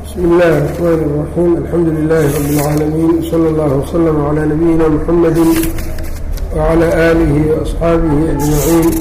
بسم الله الرحمن الرحيم الحمد لله رب العالمين صلى الله وسلم على نبينا محمد وعلى آله وأصحaaبه أجمعين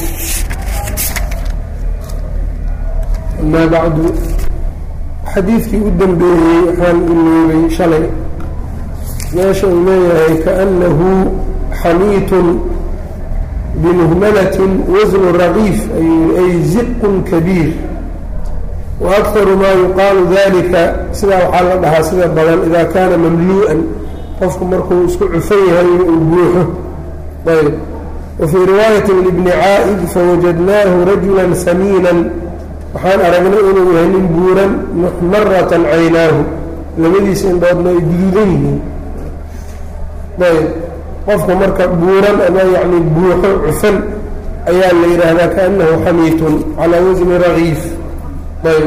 أما بعد xadiidkii u dembeeyey waxaan iloobay shalay meesha uu leeyahay kaأنahu xamiit بمهملة وزن رغيف ay زق كبيir وأكثر ma يuqاaل ذلika sidaa waxaa la dhahaa sida badan إida kana mamluءa qofku markuu isku cufan yahay uu buuxo ayb وفيi رiواaيaة لبن cاa'د فوجدnaaه رaجuلا سميiنا waxaan aragnay inuu yahay nin buuran مxmaraة caynaahu labadiisa indhoodna ay guduudan yihiin ayb qofka marka buuran ama yani buuxo cufan ayaa la yidhaahdaa kaأnahu xamiitun calىa wasni ragiif ayb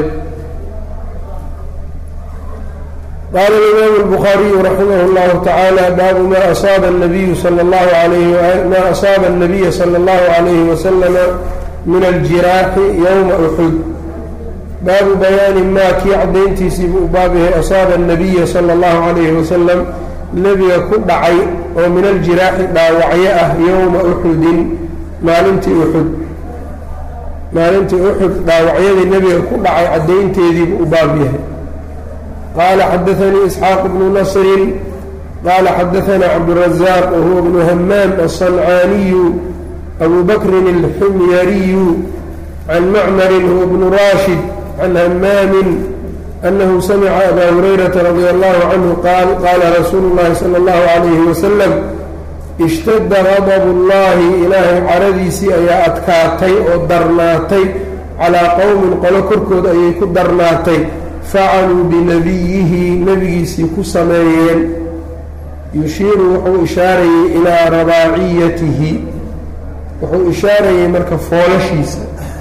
qaala الإimaam الbخaariyu raximah الlahu taعaalى baabu ma asaaba الnabiyu salى اllahu alayhi ma asaaba الnabiya salى اllahu عalayhi waslama min aljiraaxi ywma أxud baabu bayaani ma kii cadayntiisiibu u baab yahay asaaba الnabiya salى اllahu عalayhi wasalam nebiga ku dhacay oo min aljiraaxi dhaawacyo ah yowma uxudin maalintii uxud maalintii uxud dhaawacyadii nebiga ku dhacay caddaynteediibu u baab yahay qaala xadaanii isxaaq bnu nasrin qaala xadaanaa cabdurazaaq wahuwa bnu hamaam aلصancaaniyu abu bakrin اlxumyariyu can macmarin huwa bnu raashid can hamaamin أنه سمع أbا هريرة رضي الله عنه qاaل qاla رsuuل اللhi صلى الله عليه وسلم اشhتda غضب اللahi ilaahay caradiisii ayaa adkaatay oo darnaatay calىa qowmin qolo korkood ayay ku darnaatay facaluu binabiyihi nebigiisii ku sameeyeen yushiiru wuxuu ishaarayey ilىa rabaaciyatihi wuxuu ishaarayey marka foolashiisa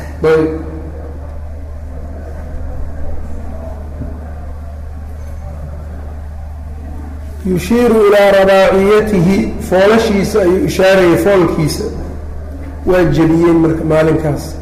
yushiiru ilaa rabaaciyatihi foolashiisa ayuu ishaarayay foolkiisa waa jebiyeen marka maalinkaas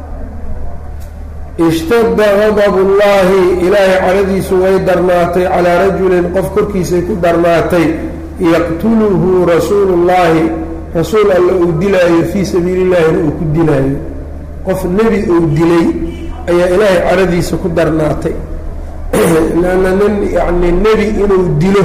ishtadda gadabu llaahi ilaahay caradiisu way darnaatay calaa rajulin qof korkiisay ku darnaatay yaqtuluhu rasuulu llaahi rasuul alla uu dilaayo fii sabiili llaahina uu ku dilaayo qof nebi uu dilay ayaa ilaahay caradiisa ku darnaatay lanna nin yacni nebi inuu dilo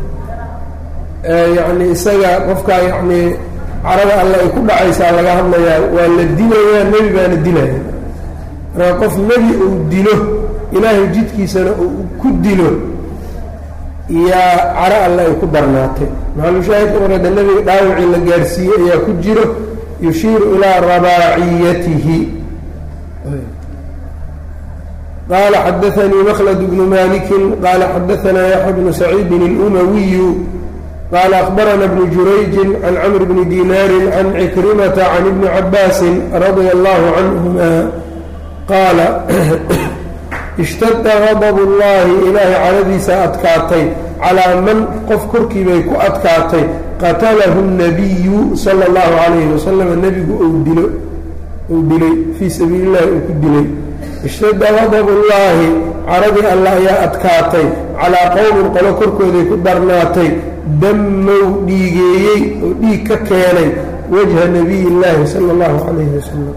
yacni isaga qofkaa yacnii carada alle ay ku dhacaysaa laga hadlayaa waa la dilayaa nebi baana dilaya markaa qof nebi uu dilo ilaahay jidkiisana uu ku dilo yaa caro alle ay ku darnaatay maxalushaahidka marada nebiga dhaawacii la gaarsiiyey ayaa ku jiro yushiiru ilaa rabaaciyatihi qala xadaanii mklد bnu maliki qala xadaanaa yaxya bnu saciidin اlumawiyu qala akbarana bnu jurayji can cmr bni dinaari can cikrimata can ibni cabaasi radia allahu canhuma qaala ishtada gadb اllahi ilaahay caradiisa adkaatay calaa man qof korkii bay ku adkaatay qatalahu الnabiyu salى اllahu alayhi wasalam nebigu dilo uu dilay fii sabiili اllahi uu ku dilay ishtadda gadabu llaahi caradii alla ayaa adkaatay calaa qowmin qolo korkooday ku darnaatay dammow dhiigeeyey oo dhiig ka keenay wajha nabiy illaahi sala allahu calayhi wasalam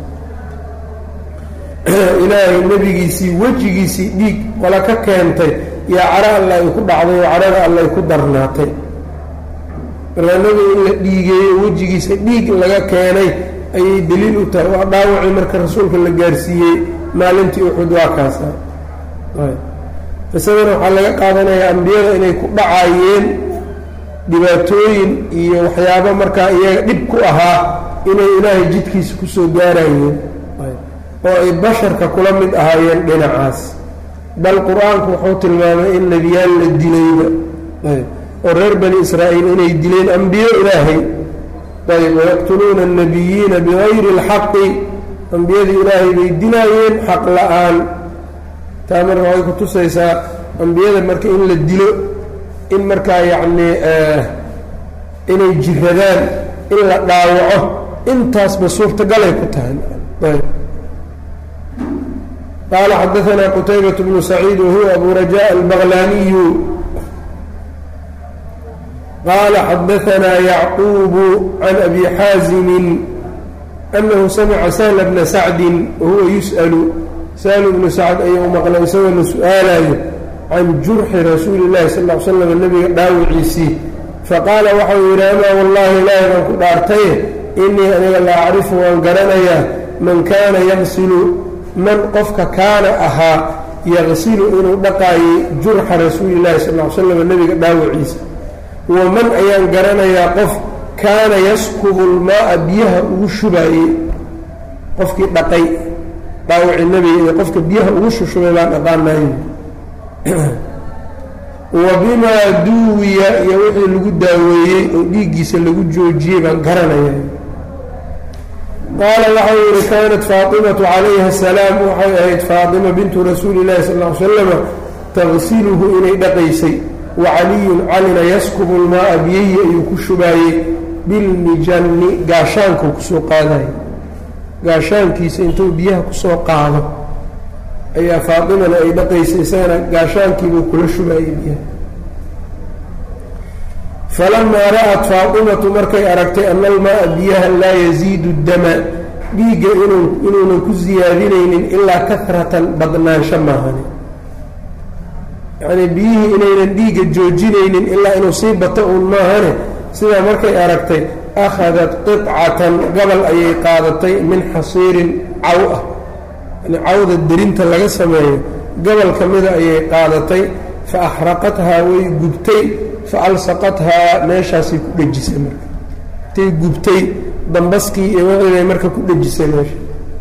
ilaahay nebigiisii wejigiisii dhiig qola ka keentay yaa caro alla ay ku dhacday oo carada alla ay ku darnaatay markaa nebiga in la dhiigeeyo wejigiisa dhiig laga keenay ayay daliil u tahay waa dhaawacii marka rasuulka la gaarsiiyey maalintii uxud waa kaasa qisadana waxaa laga qaadanayaa ambiyada inay ku dhacaayeen dhibaatooyin iyo waxyaabo markaa iyaga dhib ku ahaa inay ilaahay jidkiisa kusoo gaarayeen oo ay basharka kula mid ahaayeen dhinacaas bal qur-aanku wuxuu tilmaamay in nebiyaal la dilayba oo reer bani israa'iil inay dileen ambiyo ilaahay ayb wayaqtuluuna annabiyiina bigayri اlxaqi ambiyadii ilaahay bay dilaayeen xaq la-aan taa marka waxay ku tusaysaa ambiyada marka in la dilo in markaa yacnii inay jiradaan in la dhaawaco intaasba suurtagalay ku tahay qaala xadaanaa qutaybaة bnu saciid wahuwa abu rajaء albaqlaniyu qaala xadaanaa yacquubu can abi xaazimi anahu samica sahla bna sacdin wahuwa yus'alu sahlu bnu sacd ayuu maqlay isagoo la su-aalayo can jurxi rasuuli اllahi sal l slam nebiga dhaawiciisii faqaala waxau yidhi amaa wallahi ilaahi baan ku dhaartaye inii aniga la acrifu waan garanayaa man kaana yaqsilu man qofka kaana ahaa yaqsilu inuu dhaqaayay jurxa rasuuli llahi sal l slam nebiga dhaawiciisa wa man ayaan garanayaa qof kaana yaskubu lmaaa biyaha ugu shubaayey qofkii dhaqay dhaawici nebiga iyo qofka biyaha ugu shushubay baan dhaqaanayo wa bimaa duwiya iyo wixii lagu daaweeyey oo dhiiggiisa lagu joojiyey baan garanaya qaala waxau yihi kaanat faatimatu calayha asalaam waxay ahayd faatima bintu rasuuli llahi sal l slama taqsiluhu inay dhaqaysay wa caliyun calina yaskubu lmaaa biyahi ayuu ku shubaayey bilmijanni gaashaankuu kusoo qaadayo gaashaankiisa intuu biyaha kusoo qaado ayaa faatimana ay dhaqaysay isagana gaashaankiibuu kula shubaayey biyaha falamaa ra'at faatimatu markay aragtay ana almaaa biyaha laa yasiidu dama dhiigga inuunan ku siyaadinaynin ilaa kahratan badnaansho maahani yacnii biyihii inaynan dhiigga joojinaynin ilaa inuu sii bato uun maahane sidaa markay aragtay akhadat qicatan gabal ayay qaadatay min xasiirin caw ah yani cawda derinta laga sameeyo gobol ka mida ayay qaadatay fa axraqathaa way gubtay fa alsaqathaa meeshaasay ku dhejisay marka intay gubtay dambaskii iyo wixii marka ku dhejisay meesha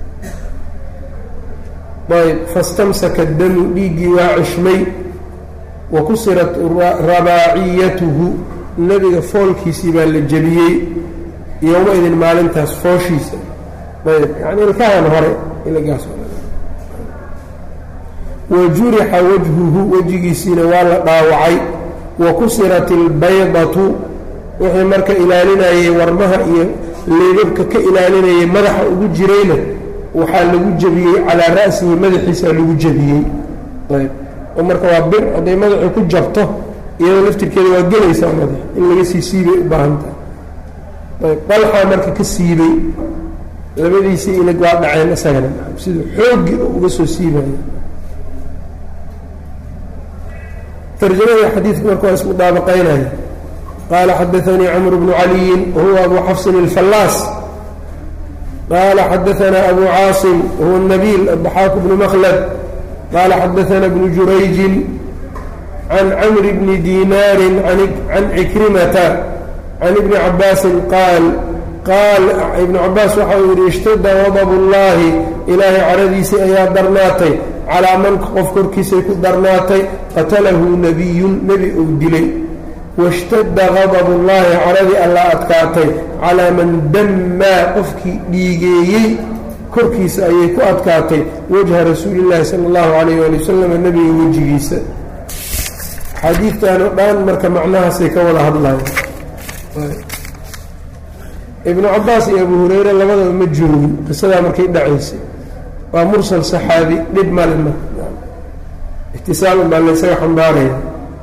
ayb fastamsaka damu dhiiggii waa cishmay wa kusirat rabaaciyatuhu nebiga foolkiisii baa la jebiyey yowma idin maalintaas fooshiisa ayb yani ilkahan hore ilagaas wa jurixa wajhuhu wejigiisiina waa la dhaawacay wa kusirat ilbaydatu wixii marka ilaalinayay warmaha iyo leebabka ka ilaalinayay madaxa ugu jirayna waxaa lagu jebiyey calaa ra'sihi madaxiisaa lagu jebiyey ayb oo marka waa bir hadday madaxu ku jabto iyadoo laftirkeeda waa gelaysaa madax in laga sii siibay u baahan tahay ayb dalxaa marka ka siibay labadiisii ilig waa dhaceen isagana siduu xooggii uga soo siibaya tarjamada xadiidka marka waa isku daabaqaynaya qaala xadaanii camr bnu caliyin wahuwa abu xafsin اlfallaas qaala xadaanaa abu caasim wahuwa nabiil addaxaaku bnu makhlad qaala xadaana bnu jurayjin can camri bni dinaari can cikrimata can ibni cabaasin qaal qaal ibnu cabaas waxa uu yidhi ishtada wadab ullaahi ilaahay caradiisii ayaa darnaatay calaa man qof korkiisay ku darnaatay qatalahu nebiyun nebi uu dilay washtadda qadabu llaahi caradii alla adkaatay calaa man dammaa qofkii dhiigeeyey korkiisa ayay ku adkaatay wajha rasuuli llaahi sala allahu calayh ali wasalam nebiga wejigiisa xadiidtan oo dhan marka macnahaasay ka wada hadlayan ibnu cabaas iyo abu hureyre labadaba ma joogin qisadaa markay dhacaysay waa mursal saxaabi dhib male marka ixtisaalun baa laysaga xambaaraya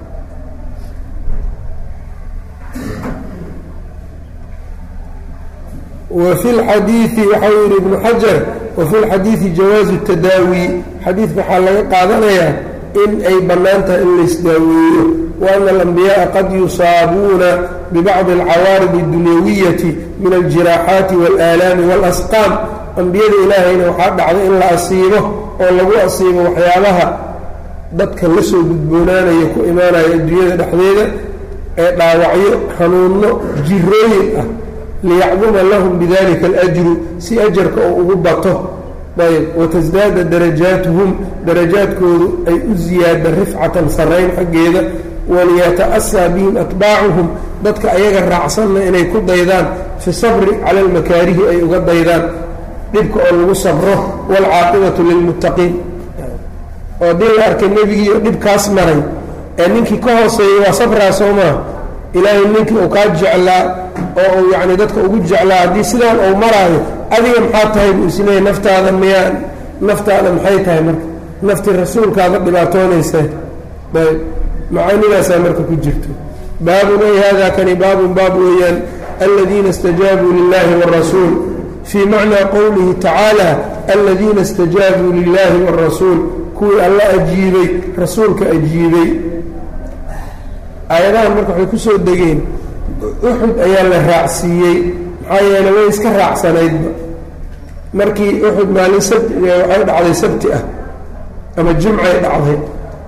wa fi lxadiidi waxau yihi ibnu xajar wa fi lxadiidi jawaazu tadaawi xadiidka waxaa laga qaadanayaa in ay bannaan tahay in laysdaaweeyo wa ana alambiyaءa qad yusaabuuna bibacdi alcawaarid اdunyawiyati min aljiraaxaati waalaalaami waalasqaam ambiyada ilaahayna waxaa dhacday in la asiibo oo lagu asiibo waxyaabaha dadka la soo gudboonaanaya ku imaanaya adduunyada dhexdeeda ee dhaawacyo xanuunno jirooyin ah liyacduma lahum bidalika alajru si ajarka oo ugu bato ayb watasdaada darajaatuhum darajaadkoodu ay u ziyaada rifcatan sarrayn xaggeeda waliyata'asaa bihim atbaacuhum dadka ayaga raacsanna inay ku daydaan fi sabri cala almakaarihi ay uga daydaan dhibka oo lagu sabro waalcaaqibatu lilmuttaqiin oo haddii la arkay nebigiio dhibkaas maray ee ninkii ka hooseeyey waa sabraa soo maa ilaahay ninkii uu kaa jeclaa oo uu yacni dadka ugu jeclaa haddii sidaan uu maraayo adiga maxaa tahay buu isleeyahy naftaada miyaa naftaada maxay tahay marka nafti rasuulkaada dhibaatoonaysa ayb macaanidaasaa marka ku jirto baabun ay hada kani baabun baab weeyaan aladiina اstajaabuu lilahi wاrasuul fii macnaa qowlihi tacaala aladiina اstajaabuu lilahi wاrasuul kuwii alla ajiibay rasuulka ajiibay aayadahan marka waxay ku soo degeen uxud ayaa la raacsiiyey maxaa yeele way iska raacsanaydba markii uxud maalin sabti waxay dhacday sabti ah ama jumcay dhacday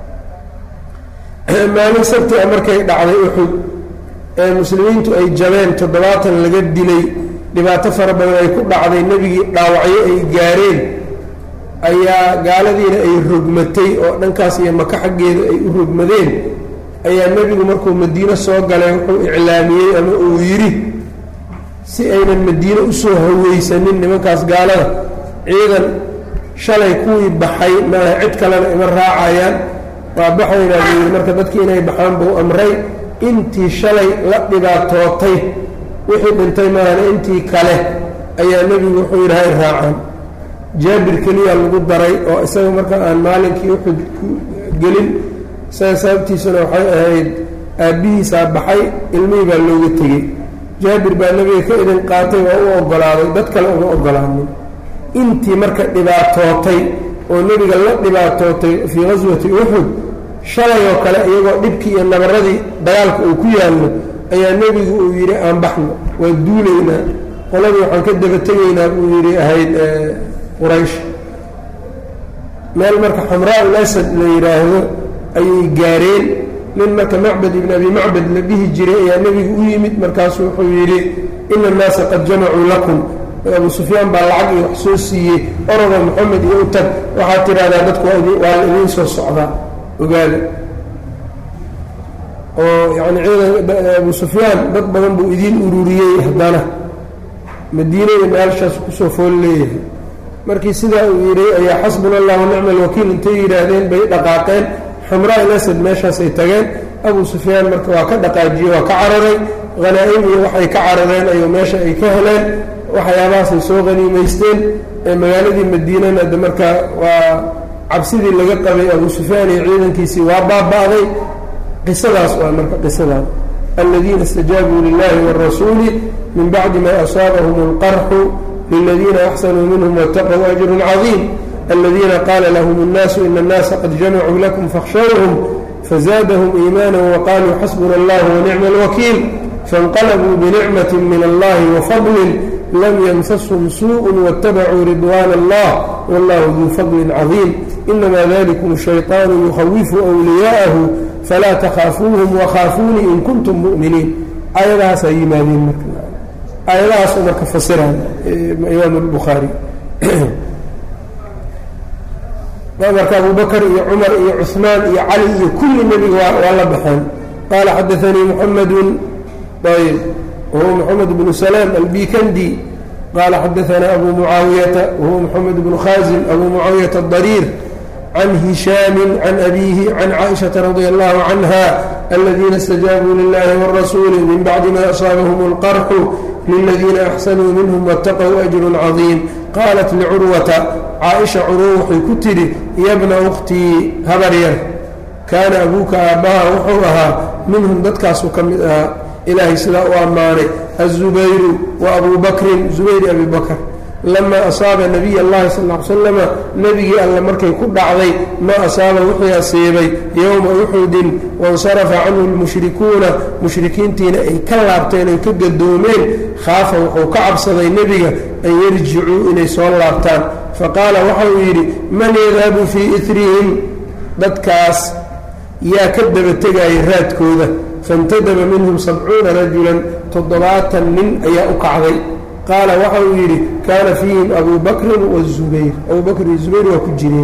maalin sabti ah markay dhacday uxud ee muslimiintu ay jabeen toddobaatan laga dilay dhibaato fara badan ay ku dhacday nebigii dhaawacyo ay gaareen ayaa gaaladiina ay rogmatay oo dhankaas iyo maka xaggeeda ay u rogmadeen ayaa nebigu markuu madiino soo galay wuxuu iclaamiyey ama uu yidhi si aynan madiine usoo haweysanin nimankaas gaalada ciidan shalay kuwii baxay maaha cid kalena ima raacayaan waa baxaynaa buu yidhi marka dadkii inay baxaan buu amray intii shalay la dhibaatootay wixii dhintay maahana intii kale ayaa nebigu wuxuu yidhi hay raacaan jaabir keliya lagu daray oo isaga marka aan maalinkii uxud ku gelin isaga sababtiisuna waxay ahayd aabbihiisaa baxay ilmihii baa looga tegey jaabir baa nebiga ka idin qaatay waa u oggolaaday dad kale uma oggolaanin intii marka dhibaatootay oo nebiga la dhibaatootay fii qaswati uxud shalay oo kale iyagoo dhibkii iyo nabaradii dagaalka uu ku yaallo ayaa nebigu uu yidhi aan baxno waa duulaynaa qoladii waxaan ka daba tegaynaa buu yidhi ahayd quraysh meel marka xamraa ul asad la yidhaahdo ayay gaareen nin marka macbad ibn abi macbad la dhihi jiray ayaa nebigu u yimid markaasu wuxuu yidhi ina annaasa qad jamacuu lakum abu sufyaan baa lacag iyo wax soo siiyey orodo moxamed iyo u tag waxaad tidhahdaa dadku waa la idiin soo socdaa ogaada oo yani ciidan abu sufyaan dad badan buu idiin ururiyey haddana madiinada meelshaas kusoo fool leeyahay markii sidaa uu yidhi ayaa xasbuna allah wanicma alwakiil intay yidhaahdeen bay dhaqaaqeen xamraa il asad meeshaasay tageen abu sufyaan marka waa ka dhaqaajiyey waa ka cararay hanaa-im iyo waxay ka carareen ayuu meesha ay ka heleen waxyaabahaasay soo haniimaysteen ee magaaladii madiinana de markaa waa cabsidii laga qabay abu sufyaan iyo ciidankiisii waa baaba'day qisadaas waa marka qisadaas aladiina istajaabuu lilahi wاrasuuli min bacdi ma asaabahum اlqarxu liladiina axsanuu minhum wاtaquu ajru cadiim aladiina qaala lahm الnaasu ina اnnaasa qad jamacuu lakum fakhshawhum fazaadahum iimaana waqaaluu xasbuna اllah wanicma اlwakiil faاnqalbuu binicmati min allahi wafadlin lam ymsashum suuء wاtabacuu ridwan allah wallahu duu fadli cadiim inama dalikum shayطaanu yukhawifu wliyaaءahu falaa takhaafuuhum wakhaafuunii in kuntum mu'miniin aayadahaasaa yimaadeen marka aayadahaasoo marka fasiraan imaam اlbukhaari marka abubakr iyo cumar iyo cuثmaan iyo cali iyo kulli nebiga waa la baxeen qaala xadaanii muxamadu ayb wahuwa moxamed bnu salaam albikandi qaala xadaanaa abu mucaawiyata wahuwa moxamed bnu khaasim abu mucaawiyata adariir can hishaami can abiihi can caaishaةa radi allahu canha aladiina اstajaabuu lilahi wاrasuuli min bacdi ma asaabahum اlqarxu liladiina axsanuu minhm wاtaqw ajru cadiim qaalat licurwata caaisha curwo waxay ku tidhi yabna ukhtii habar yar kaana abuuka aabbaha wuxuu ahaa minhum dadkaasuu ka mid ahaa ilaahay sidaa u ammaanay aلzubayru wa abu bakrin zubayr abi bakr lama asaaba nabiy اllahi sal l slama nebigii alle markay ku dhacday ma asaaba wixii asiibay yowma uxudin waاnsarafa canhu lmushrikuuna mushrikiintiina ay ka laabteen ay ka gadoomeen khaafa wuxuu ka cabsaday nebiga an yarjicuu inay soo laabtaan faqaala waxa uu yidhi man yadhabu fii irihim dadkaas yaa ka daba tegaya raadkooda faاntadaba minhum sabcuuna rajulan toddobaatan nin ayaa u kacday qaala waxa uu yidhi kaana fiihim abu bakrin wazubayr abu bakr iyo zubayr waa ku jireen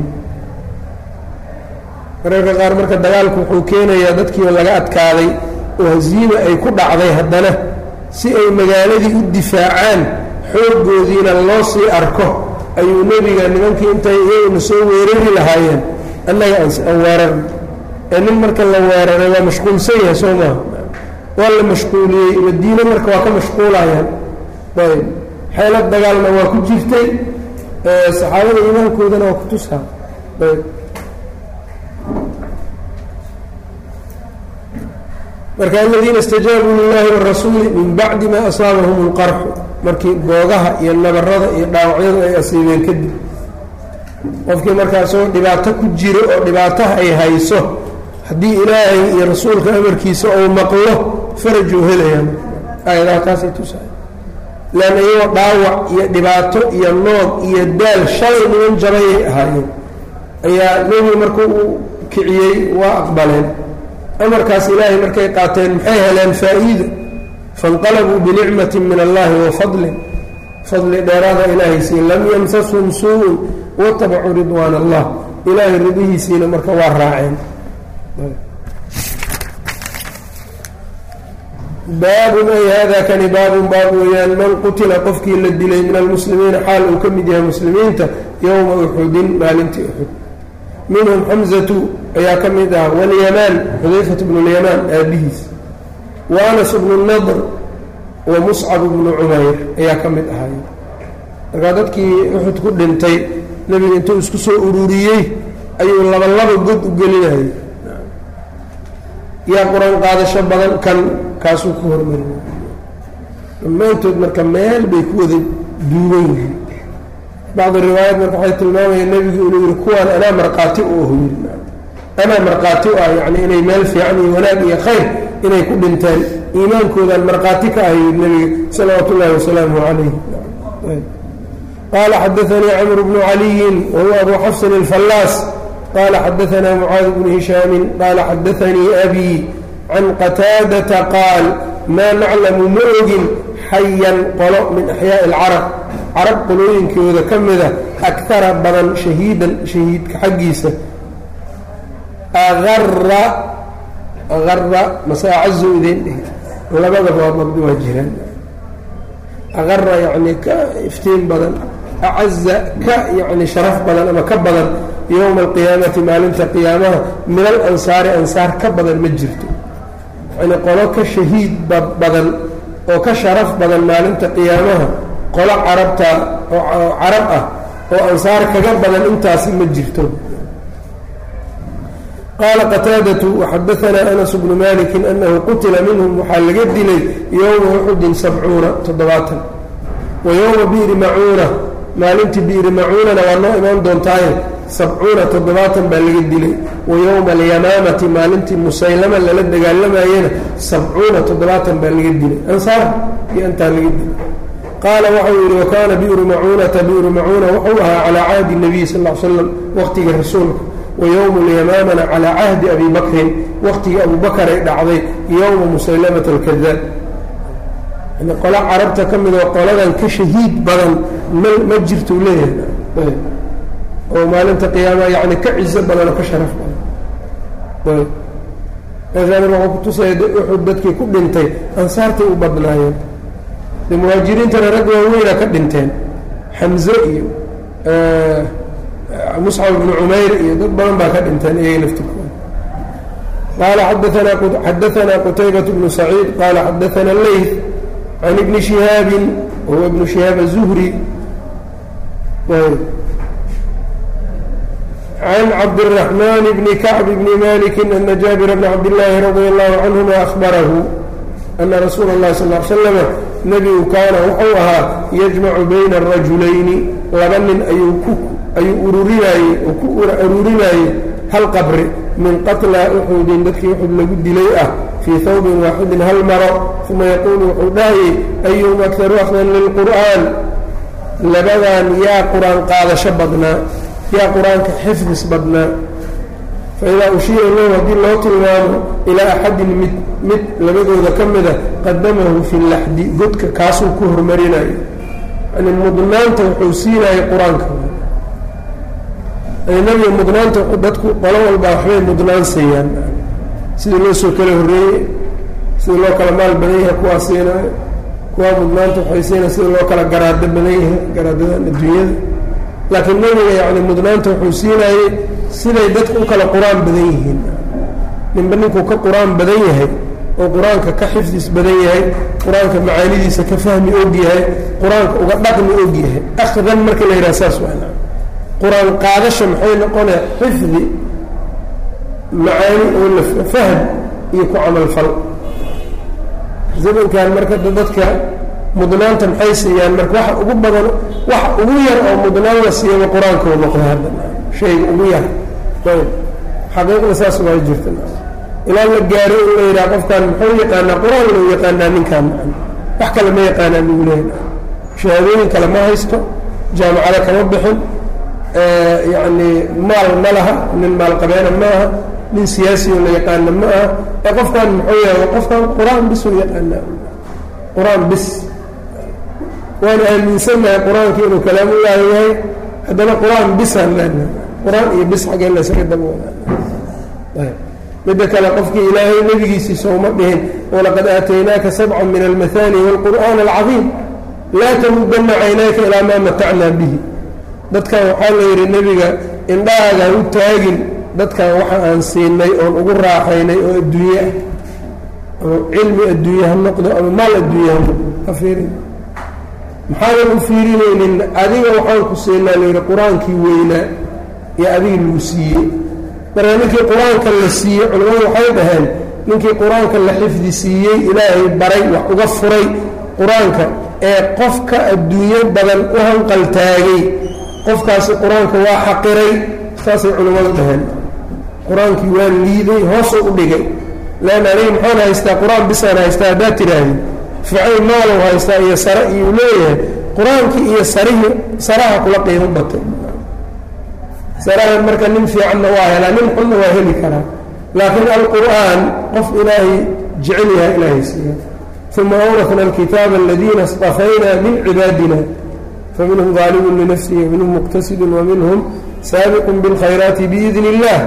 mararka qaar marka dagaalku wuxuu keenayaa dadkiioo laga adkaaday oo hasiima ay ku dhacday haddana si ay magaaladii u difaacaan xooggoodiina loo sii arko ayuu nebiga nimankii intay iyaguna soo weerari lahaayeen annaga aan weerarna ee nin marka la weeraray waa mashquulsan yahay soo maaha waa la mashquuliyey madiine marka waa ka mashquulayaan ayb xeelad dagaalna waa ku jirtay saxaabada iimaankoodana waa ku tusaa ayb marka aladiina istajaabuu lilahi warasuuli min bacdi maa asaabahum lqarxu markii boogaha iyo nabarada iyo dhaawacyadu ay asiibeen kadib qofkii markaasoo dhibaato ku jiro oo dhibaataha ay hayso haddii ilaahay iyo rasuulka amarkiisa ou maqlo farajuu helayaan aayadaha taasay tusahay leanna iyagoo dhaawac iyo dhibaato iyo noog iyo daal shalay niman jabayay ahaayeen ayaa nebigu markuu uu kiciyey waa aqbaleen amarkaas ilaahay markay qaateen maxay heleen faa'iida fainqalabuu binicmati min allahi wa fadlin fadli dheeraada ilaahaysii lam yamsashum suu-un watabacuu ridwaan allah ilaahay ridihiisiina marka waa raaceen baabun ay hada kani baabun baab weeyaan man qutila qofkii la dilay min almuslimiina xaal uu ka mid yahay muslimiinta yowma uxudin maalintii uxud minhum xamzatu ayaa ka mid ah walyamaan xudayfat bnu lyamaan aabihiis wa anas bnu nadr wa muscab bnu cumayr ayaa ka mid ahay markaa dadkii uxud ku dhintay nebiga intuu isku soo ururiyey ayuu laba laba god u gelinayay yaa qur-aan qaadasho badan kan kaasuu ku hormarinay dhammaantood marka meel bay ku wada duugan yihiin bacdi riwaayad marka waxay tilmaamayeen nebigu inuu yihi kuwaan anaa markhaati u ahu yiri anaa markhaati u ah yacni inay meel fiican iyo wanaag iyo khayr inay ku dhinteen iimaankoodaan markhaati ka ahay yiri nebiga salawaatu ullahi wasalaamu calayh qaala xadaanii camr bnu caliyin wahuwa abu xafsin alfallaas qaala xadaanaa mucaad bnu hishaamin qaala xadaanii abii can qataadata qaal maa naclamu ma ogin xayan qolo min axyaaءi اlcarab carab qolooyinkooda ka mida akara badan shahiidan shahiidka xaggiisa aara ara mase acazu idin dhihi labadaba waa dabdi waa jiraan aara yani ka iftiin badan acaza ka yani sharaf badan ama ka badan yowma alqiyaamati maalinta qiyaamaha min alansaari ansaar ka badan ma jirto yani qolo ka shahiid badan oo ka sharaf badan maalinta qiyaamaha qolo carabta oo carab ah oo ansaar kaga badan intaasi ma jirto qaala qataadatu waxadaanaa anas bnu maliki anahu qutila minhum waxaa laga dilay yowma uxudin sabcuuna toddobaatan wa yowma bi'ri macuuna maalintii bi'ri macuunana waa noo imaan doontaaye sabcuuna toddobaatan baa laga dilay wa yowma alyamaamati maalintii musaylama lala dagaalamayena sabcuuna toddobaatan baa laga dilay ansaar iyo intaa laga dilay qaala waxau yidhi wakaana bi'ru macuunata bi'ru macuuna wuxuu ahaa calaa cahdi nabiy sal l slam waqhtiga rasuulka wa yowmu lyamaamana calaa cahdi abi bakrin waqtigii abu bakar ay dhacday yowma musaylamata alkadaab yani qolo carabta ka mid oo qoladan ka shahiid badan ma ma jirtuu leeyahay oo maalinta qiyaamaha yani ka cizo badan oo ka sharaf badan meeshaan wuxuu ku tusaya uxud dadkii ku dhintay ansaartay u badnaayeen de muhaajiriintana rag waaweyna ka dhinteen xamze iyo muscab bnu cumayr iyo dad badan baa ka dhinteen iyaga laftirkooda qaala xadaanaa qutaybat bnu saciid qaala xadaana leyth can ibni shihaabin wahuwa ibnu shihaab azuhri can cabdالرaحman bni kacb bni maliki ana jaabir bna cabdillaahi radia allahu canhuma ahbarahu ana rasuula اllahi sal l slama nebigu kaana wuxuu ahaa yajmacu bayna arajulayni laba nin ayuu ururinaayey oo ku ururinayey hal qabri min qatla uxudin dadkii uxud lagu dilay ah fii hawbin waaxidin hal maro uma yaquulu wuxuu dhahayey ayuhum akharu akhdan lilqur'aan labadan yaa qur-aan qaadasho badnaa yaa qur-aanka xifdis badnaa faidaa ushiira lahu haddii loo tilmaamo ilaa axadin mid mid labadooda ka mida qadamahu fi laxdi godka kaasuu ku hormarinayo yani mudnaanta wuxuu siinayay qur-aanka nabiga mudnaanta dadku qolo walbaa waxbay mudnaan siiyaan sidii loo soo kala horreeyey sidii loo kala maal badan yahay kuwaa siinaayo kuwaa mudnaanta waxay siinaya sidii loo kala garaado badan yahay garaadadan adduunyada laakiin nebiga yani mudnaanta wuxuu siinayey siday dadku u kala qur-aan badan yihiin ninba ninkuu ka qur-aan badan yahay oo qur-aanka ka xifdis badan yahay qur-aanka macaanidiisa ka fahmi og yahay qur-aanka uga dhaqmi og yahay akhdan marka la yidhaha saas waa qur-aan qaadasha maxay noqonaya xifdi macaani oo la fahm iyo ku camalfal zamankan marka dadka mudnaanta maxay siiyaan marka waxa ugu badan waxa ugu yar oo mudnaan la siiyaba qur-aanka u noqda hadda shayga ugu yar ayb xaqiiqda saas waa jirta ilaa la gaaro in la yidhaha qofkan muxuu yaqaanaa qur-aan lou yaqaanaa ninkaan wax kale ma yaqaanaa lagu leeyahay shahaadooyin kale ma haysto jaamacado kama bixin yacni maal ma laha nin maalqabeena ma aha nin siyaasi oo la yaqaana ma aha ee qofkan muxuu yahay qofkan qur-aan bis u yaqaanaa qur-aan bis waana aaminsannahay qur-aanka inuu kalaamullaahi yahay haddana qur-aan bisaan leenahay qur-aan iyo bis xaggee laysaga daba wadaa midda kale qofkii ilaahay nebigiisii sooma dhihin walaqad aataynaaka sabcan min almahaani waalqur'aan alcadiim laa tamudana caynaaka ilaa maa matacnaa bihi dadkan waxaa la yidhi nebiga indhahaaga ha u taagin dadkan waxa aan siinay oon ugu raaxaynay oo adduunye ah ama cilmi adduunye ha noqdo ama maal adduunye ha noqdo ha fiirin maxaadan u fiirinaynin adiga waxaan ku siinaa layidhi qur-aankii weynaa iyo adiga lagu siiyey marka ninkii qur-aanka la siiyey culimmadu waxay dhaheen ninkii qur-aanka la xifdi siiyey ilaahay baray wax uga furay qur-aanka ee qofka adduunyo badan u hanqaltaagay qofkaasi qur-aanka waa xaqiray saasay culimmadu dhaheen qur-aankii waa liiday hoosuu u dhigay leanna aniga maxaan haystaa qur-aan bisaan haystaa haddaad tidhaahdi ficay maalow haystaa iyo sare iyuu leeyahay qur-aankii iyo sarihii saraha kula qiimo batay sarahan marka nin fiicanna waa helaa nin xunna waa heli karaa laakiin alqur'aan qof ilaahay jecel yahay ilaahay siiya uma awrafna alkitaaba aladiina اstafayna min cibaadina faminhum ظaalimun linafsihi waminhum muqtasidun waminhum saabiqun biاlkhayraati biidni اllah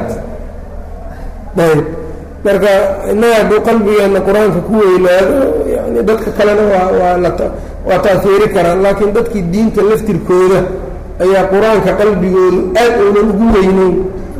ayb marka innaga hadduu qalbigeenna qur-aanka ku weynaado yani dadka kalena waa waa la waa taahiiri karaan laakiin dadkii diinta laftirkooda ayaa qur-aanka qalbigoodu aad uunan ugu weyneyn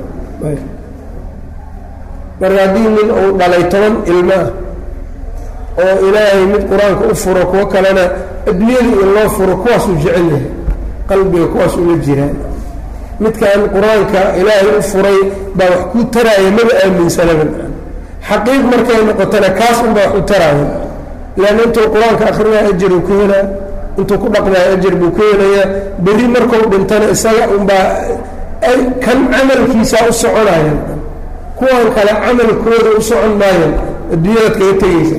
marka haddii nin uu dhalay toban ilmo ah oo ilaahay mid qur-aanka u furo kuwo kalena adduunyada in loo furo kuwaasuu jecel yahay qalbiga kuwaas ula jiraan midkan qur-aanka ilaahay u furay baa wax kuu taraaya maba aaminsanaba xaqiiq markay noqotona kaas unbaa wax u taraaya leanna intuu qur-aanka akrinaya ajaruu ka helaa intuu ku dhaqmaayo ajar buu ka helayaa berri markuu dhintana isaga unbaa kan camalkiisaa u soconaya kuwan kale camalkooda u socon maayan adduunyadaad kaga tegeysa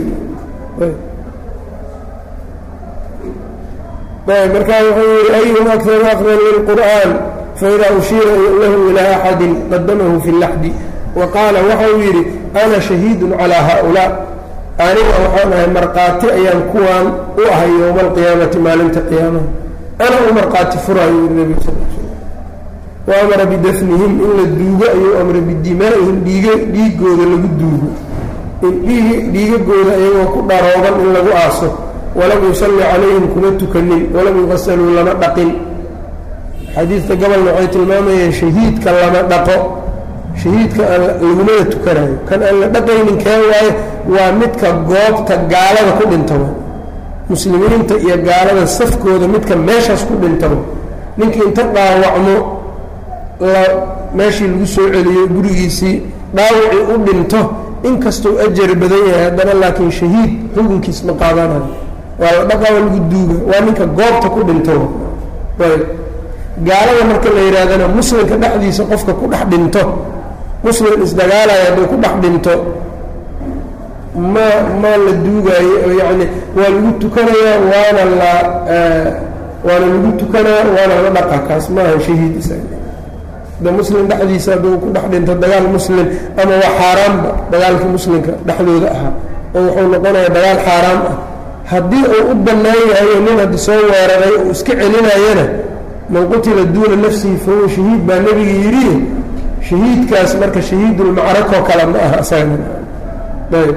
markaa wuxuu yihi ayhum akharu aqran lilqur'an faida ushiira lahu ilaa axadin qadamahu fi laxdi wa qaala waxau yidhi ana shahiidun calaa haaulaa aniga waxaan ahay markhaati ayaan kuwaan u ahay yowma alqiyaamati maalinta qiyaamaha ana u markhaati furaayo yidhi nebigu sal l slam wa amara bidafnihim in la duugo ayuu amray bidimaa'ihim dhiig dhiigooda lagu duugo in dhiig dhiigagooda iyagoo ku dharooban in lagu aaso walam yusalli calayhim kuma tukanin walam yuqasaluu lama dhaqin xadiidka gobolna waxay tilmaamayeen shahiidka lama dhaqo shahiidka aan lagumada tukanayo kan aan la dhaqaynin kee waaye waa midka goobta gaalada ku dhintaba muslimiinta iyo gaalada safkooda midka meeshaas ku dhintaba ninkii inta dhaawacmo la meeshii lagu soo celiyo gurigiisii dhaawacii u dhinto inkastuu ajar badan yahay haddana laakiin shahiid xukunkiis ma qaadanayo waa la dhaqaa waa lagu duuga waa ninka goobta ku dhinto ayb gaalada marka la yidhaahdana muslimka dhexdiisa qofka ku dhex dhinto muslim isdagaalaya hadduu ku dhex dhinto ma ma la duugaayo oo yacni waa lagu tukanayaa waana la waana lagu tukanaya waana la dhaqa kaas maaha shahiid isaga da muslim dhexdiisa hadduu ku dhex dhinto dagaal muslim ama waa xaaraanba dagaalka muslimka dhexdooda ahaa oo wuxuu noqonayaa dagaal xaaraam ah haddii uu u bannaan yahayo nin haddi soo weeraray uu iska celinayana man qutila duuna nafsihi fahuwa shahiid baa nebiga yidhi shahiidkaas marka shahiidulmacrakoo kale ma aha isagana ayb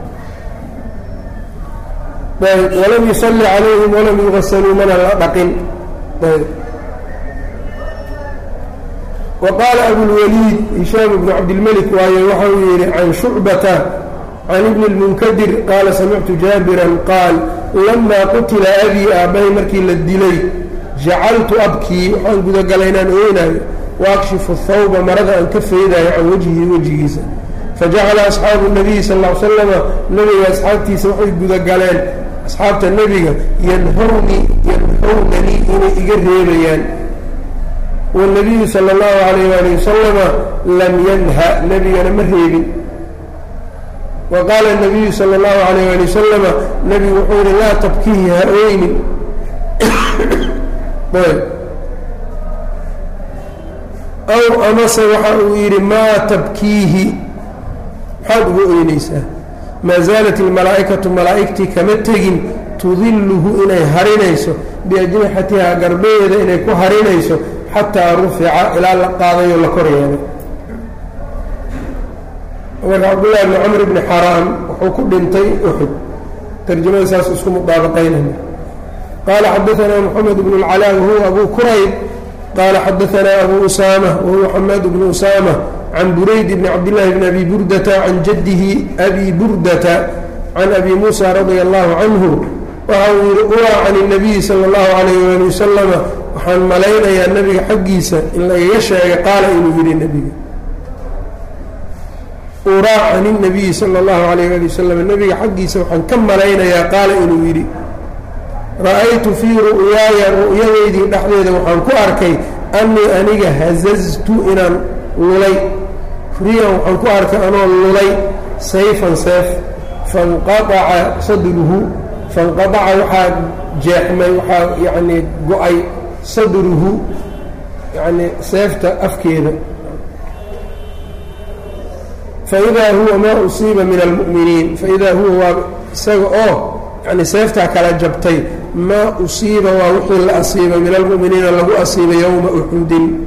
ayb walam yusalli calayhim walam yugasaluu mana la dhaqin ayb وqاaل أبوالوليد هiشhام بن cabdالملك waaye waxau yihi عن شhuعبة عن بن المنkدر qاaل سمعت جابرا qاaل لما qتلa أbي aabbahay markii la dilay جacaltu abkii waxaan gudagalay inaan ooynaayo وأkshifu الثawba marada aan ka faydayo can wجهi wejigiisa fajacala asxaabu nabiyi sal ll ly slama nebiga asxaabtiisa waxay gudagaleen asxaabta nebiga yanhawni yanhawnanii inay iga reebayaan wاnabiyu sala اllahu alayh wali wasalama lam yanha nebigana ma reebin wa qaala nabiyu sala اllahu alayh ali wasalama nebigu wuxuu yihi laa tabkihi ha oynin aw amase waxa uu yidhi maa tabkiihi maxaad uga oynaysaa maa zaalat ilmalaa'ikatu malaa'igtii kama tegin tudilluhu inay harinayso biajnixatihaa garbaheeda inay ku harinayso xataa rufica ilaa la qaadayo la kor yeelay marka cabdullahi bni camr bni xaraam wuxuu ku dhintay uxud tarjamada saas isku mudaabaqaynaya qaala xadaanaa moxamed bnu اlcalaa wahuwa abu kurayb qaala xadaanaa abu usaama wahuwa xamaad bnu usaama can burayd bni cabdillahi bni abi burdata can jaddihi abi burdata can abi muusa radia allahu canhu waxa uu yihi uraa can اnabiyi sala اllahu alayh ali wasalama waxaan malaynayaa nebiga xaggiisa in lagaga sheegay qaala inuu yidhi nebiga uraa can الnabiyi salى اllahu alayh ali wasalam nebiga xaggiisa waxaan ka malaynayaa qaala inuu yidhi ra-aytu fii ru'yaaya ru'yadeydii dhexdeeda waxaan ku arkay annii aniga hazaztu inaan lulay riyan waxaan ku arkay anoo lulay sayfan seef fanqaaca sadruhu fanqadaca waxaa jeexmay waxaa yacnii go-ay sadruhu yacnii seefta afkeeda faidaa huwa maa usiiba min almu'miniin faidaa huwa waa isaga oo yani seeftaa kala jabtay maa usiiba waa wixii la asiibay min almu'miniina lagu asiibay yowma uxudin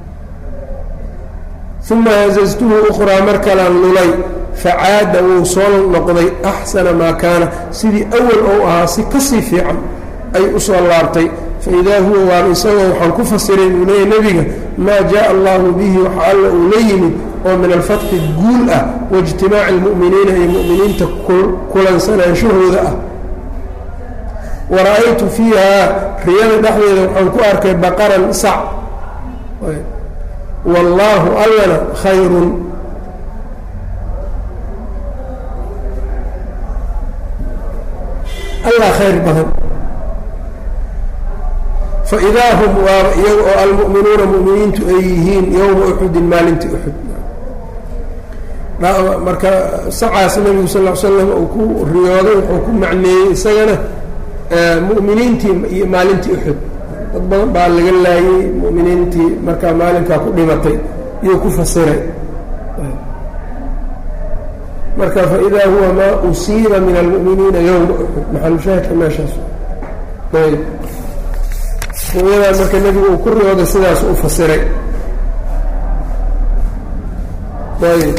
uma hazaztuhu ukhraa mar kalaan lulay facaada wuu soo noqday axsana maa kaana sidii awal ou ahaa si kasii fiican ay u soo laabtay faidaa huwa waaba isagoo waxaan ku fasiray uu leeyahy nebiga maa jaءa allahu bihi waxa alla uu la yimid oo min alfatxi guul ah waijtimaaci اlmu'miniina iyo mu'miniinta kulansanaansahooda ah wara-aytu fiihaa riyada dhexdeeda waxaan ku arkay baqaran sac wallaahu allana khayrun allah khayr badan faidaa hum waaba iyaga oo almu'minuuna mu'miniintu ay yihiin yowma uxudin maalintii uxud marka sacaas nebigu sal l slam uu ku riyooday wuxuu ku macneeyey isagana mu'miniintii iyo maalintii uxud dad badan baa laga laayey mu'miniintii markaa maalinkaa ku dhimatay iyuu ku fasiray marka faidaa huwa maa usiiba min almu'miniina yowma uxud maxalushaahidka meeshaas ayb ru'yadan marka nebigu uu ku riyooday sidaas u fasiray ayb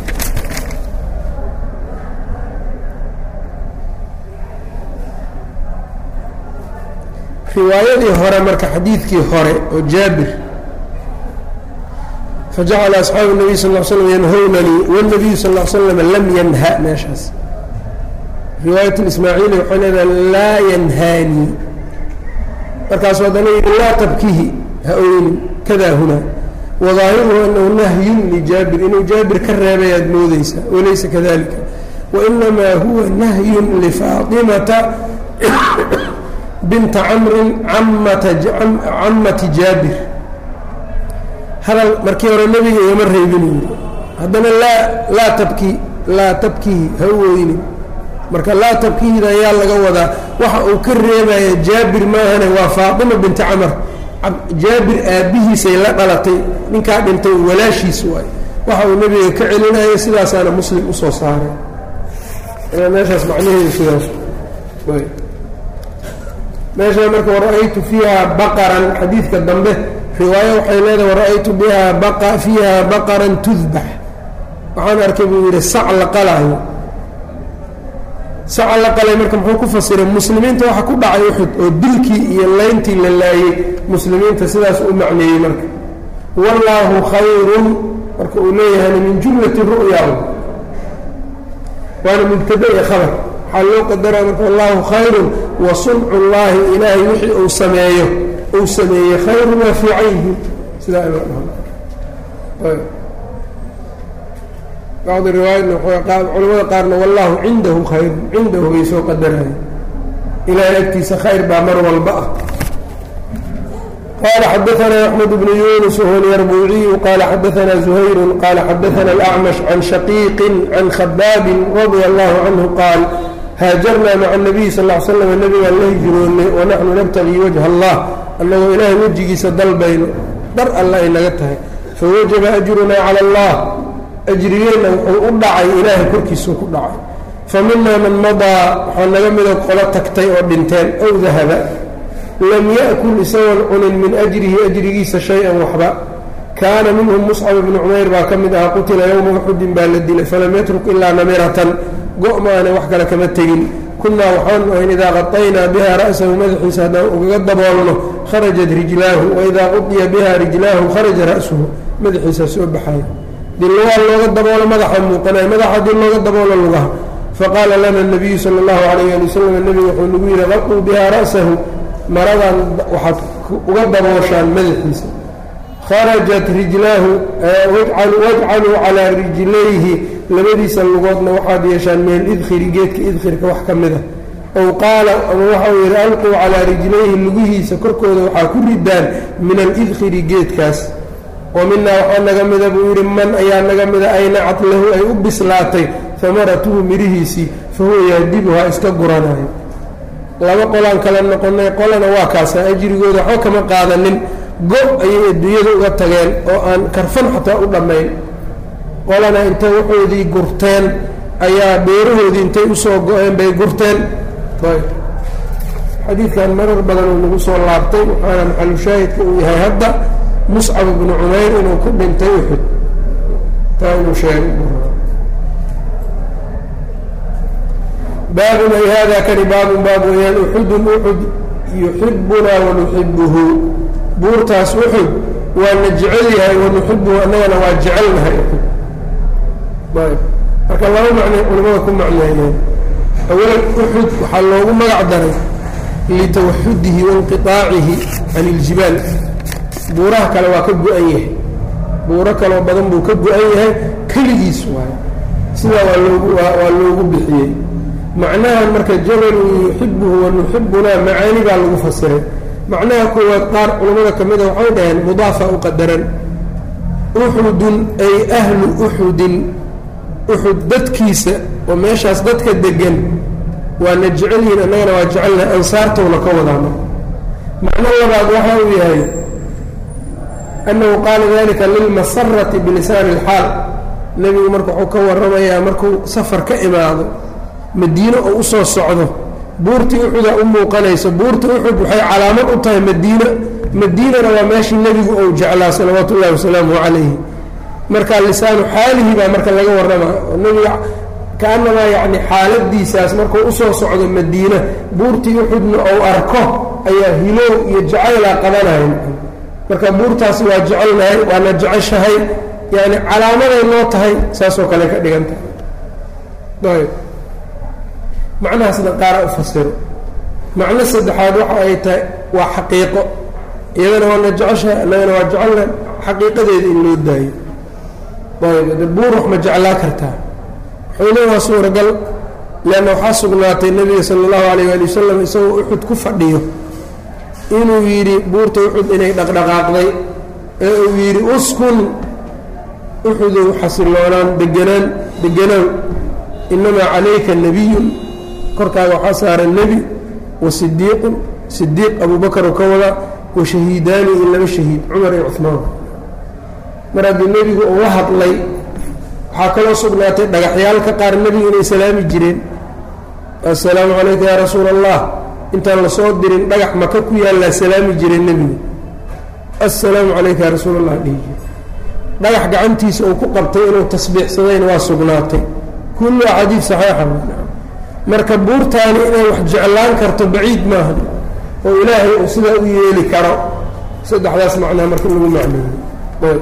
riwaayadii hore marka xadiidkii hore oo jaabir fajacala asxaabu الnabiy sal ll slam yanhawnanii wالnabiyu sal ll slam lam yanha meeshaas riwaayat اlismaaciili waxay leedahay laa yanhaanii markaasu haddana yidhi laa tabkihi ha oynin kada hunaa wadaahiruhu anahu nahyun lijaabir inuu jaabir ka reebay aad moodeysaa walaysa kadalika wainamaa huwa nahyun lifaatimata binta camrin camati jaabir hadal markii hore nebiga igama reebin haddana laa laa tabki laa tabkihi ha u oynin marka laa tabkihida ayaa laga wadaa waxa uu ka reebaya jaabir maahane waa faatima binti camar jaabir aabbihiisay la dhalatay ninkaa dhintay walaashiis waay waxa uu nebiga ka celinaya sidaasaana muslim usoo saaray meeshaas macnaheedu sidaas meeshaa marka wara-aytu fiiha baqaran xadiidka dambe riwaayo waxay leedahay wara-aytu biha baqa fiiha baqaran tudbax waxaan arkay buu yidhi sac la qalaayo saca la qalay marka muxuu ku fasiray muslimiinta waxa ku dhacay uxud oo dilkii iyo layntii la laayey muslimiinta sidaas u macneeyey marka wallaahu khayrun marka uu leeyahayna min jumlati ru'ya waana mubtada iyo khabar waxaa loo qadaraa marka wallaahu khayrun wa suncu llaahi ilaahay wixii uu sameeyo uu sameeyey khayrun waa fiican yihiin sidaa in la dhaho bacdi riwaayatna culamada qaarna wallahu cindahu khayr cindahu bay soo qadaraya ilaahay agtiisa khayr baa mar walba ah qala xadaana axmed bnu yunus wahuwa lyarbuuciyu qala xadaana zuhayru qala xadaana alacmash can shaqiiqin can khabaabin radia allahu canhu qaal haajarnaa maca nabiy sal l slam nabigaan la hijroonnay wanaxnu nabtagii wajha allah annagoo ilaahay wejigiisa dalbayno dar alla ay naga tahay fawajaba ajrunaa cala allah ajrigeenna wuxuu u dhacay ilaahay korkiisuu ku dhacay fa minaa man madaa waxaa naga mida qolo tagtay oo dhinteen ow dahaba lam ya'kul isagoon cunin min ajrihi ajrigiisa shay-an waxba kaana minhum muscab ibnu cumayr baa ka mid ahaa qutila yowma uxudin baa la dilay falam yatruk ilaa namiratan go' maana wax kale kama tegin kunnaa waxaanu ahayn idaa qataynaa biha ra'sahu madaxiisa haddaan ugaga daboolno kharajat rijlaahu waidaa qudiya biha rijlaahu kharaja ra'suhu madaxiisa soo baxaya dii lugaha looga daboolo madaxa muuqanaya madaxa haddii looga daboolo lugaha faqaala lana nabiyu sala allahu calayh ali wasalam nebigu wuxuu nagu yidhi qaquu biha ra'sahu maradan waxaad uga dabooshaan madaxiisa kharajat rijlaahu wajcaluu calaa rijlayhi labadiisa lugoodna waxaad yeeshaan min alidkhiri geedka idkhirka wax ka mid a ow qaala ama waxau yidhi alquu calaa rijlayhi lugihiisa korkooda waxaa ku ridaan min alidkhiri geedkaas wa minaa waxaa naga mida buu yidhi man ayaa naga mida aynacat lahu ay u bislaatay hamaratuhu mirihiisii fa huwa yaadibuhaa iska guranayo laba qolaan kala noqonay qolana waa kaasa ajrigooda waxba kama qaadanin go' ayay adduunyada uga tageen oo aan karfan xataa u dhammayn qolana intay waxoodii gurteen ayaa beerahoodii intay usoo go-een bay gurteen xadiidkan marar badan uu nagu soo laabtay waxaana maxalushaahidka uu yahay hadda muscab ibnu cumayr inuu ku dhintay uxud taa inuu sheegay baabun ay hada kani baabun baab weyaan uxudun uxud yuxibunaa wanuxibuhu buurtaas uxud waana jecel yahay wanuxibuhu annagana waa jecelnahay uxud ayb marka laba macnay culimada ku macneeyeen awalan uxud waxaa loogu magac daray litawaxudihi wainqiaacihi can iljibaal buuraha kale waa ka go-an yahay buuro kaloo badan buu ka go-an yahay keligiis waayo sidaa waa loogu waa loogu bixiyey macnahan marka jabalun yuxibuhu wanuxibunaa macaani baa lagu fasiray macnaha koowaad qaar culammada ka mida waxay dhaheen mudaafa u qadaran uxudun ay ahlu uxudin uxud dadkiisa oo meeshaas dadka degan waana jecel yihin annagana waa jecelnahay ansaartowna ka wadaano macno labaad waxa uu yahay annahu qaala dalika lilmasarati bilisaani ilxaal nebigu marka wuxuu ka warramayaa markuu safar ka imaado madiine oo u soo socdo buurtii uxudaa u muuqanayso buurta uxud waxay calaamad u tahay madiine madiinana waa meeshii nebigu ou jeclaa salawaatu ullahi wasalaamuhu calayhi marka lisaanu xaalihi baa marka laga warramaa oo nebiga kaanamaa yacni xaaladiisaas markuu usoo socdo madiine buurtii uxudna ou arko ayaa hilow iyo jacaylaa qabanaya marka buurtaasi waa jecelnahay waana jeceshahay yani calaamaday noo tahay saasoo kale ka dhigan tahay ayb macnahaasna qaara u fasiro macno saddexaad waxa ay tahay waa xaqiiqo iyadana waana jeceshahay annagana waa jecelnahay xaqiiqadeeda in loo daayo ayb de buur wax ma jeclaa kartaa waxayna waa suuragal leanna waxaa sugnaatay nebiga sala allahu alayh ali wasalam isagoo uxud ku fadhiyo inuu yidhi buurta uxud inay dhaqdhaqaaqday ee uu yidhi uskun uxudow xasiloonaan deganaan deganaaw inamaa calayka nebiyun korkaaga waxaa saaran nebi wa sidiiqun sidiiq abuubakaru ka wada wa shahiidaani iyo laba shahiid cumar iyo cuhmaan mar haddii nebigu uu la hadlay waxaa kaloo sugnaatay dhagaxyaalka qaar nebigu inay salaami jireen assalaamu calayka yaa rasuula allah intaan lasoo dirin dhagax maka ku yaallaa salaami jireen nebigu assalaamu calayka yaa rasuul allah dhihi jire dhagax gacantiisa uu ku qabtay inuu tasbiixsadayna waa sugnaatay kullu axaadiid saxiixa marka buurtaani inay wax jeclaan karto baciid maaha oo ilaahay uu sidaa u yeeli karo saddexdaas macnaa marka lagu macneeyey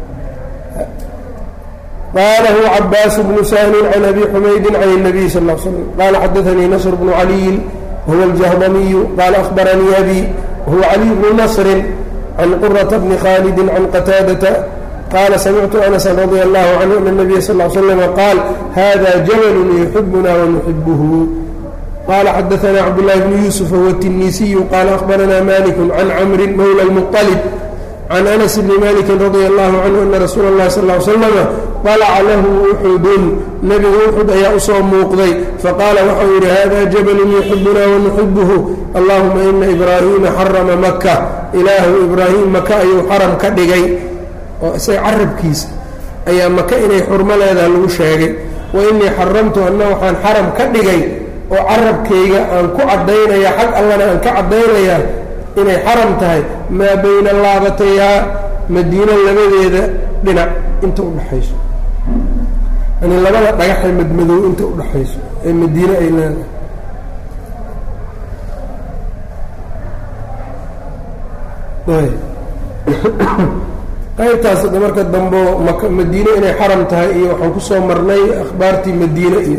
qala huwa cabaas bnu sahnin can abi xumaydin can الnabiy sal ا l slm qala xadaanii nasr bnu caliyin wahuwa اljahdamiyu qala ahbaranii abi wahuwa caliy bnu nasrin can qurata bni khalidi can qataadata qaala samictu anasan radia allahu canhu ana nabiya sal l slama qaal hada jabalun yuxibuna wanuxibuhu qala xadaana cabdاllahi bnu yuusuf huwa الtinisiyu qaala akhbarana malik can camri mawla اlmuطalib can anas bni maliki radia allahu canhu ana rasuula اllahi sal l slama طalaca lahu uxudun nebiga uxud ayaa usoo muuqday faqaala waxau yidhi hada jabalun yuxibuna wanuxibuhu allahuma ina ibraahiima xarama maka ilaahu ibraahim maka ayuu xaram ka dhigay oo isaga carabkiisa ayaa maka inay xurmo leedaha lagu sheegay wa inii xaramtu anna waxaan xaram ka dhigay oo carabkayga aan ku caddaynaya xag allana aan ka caddaynayaa inay xaram tahay maa bayna laabatayhaa madiino labadeeda dhinac inta udhaxayso yani labada dhagaxee madmadow inta udhaxayso ee madiine ay leedahay qaybtaas da marka dambo mak madiine inay xaram tahay iyo waxaan kusoo marnay akhbaartii madiine iyo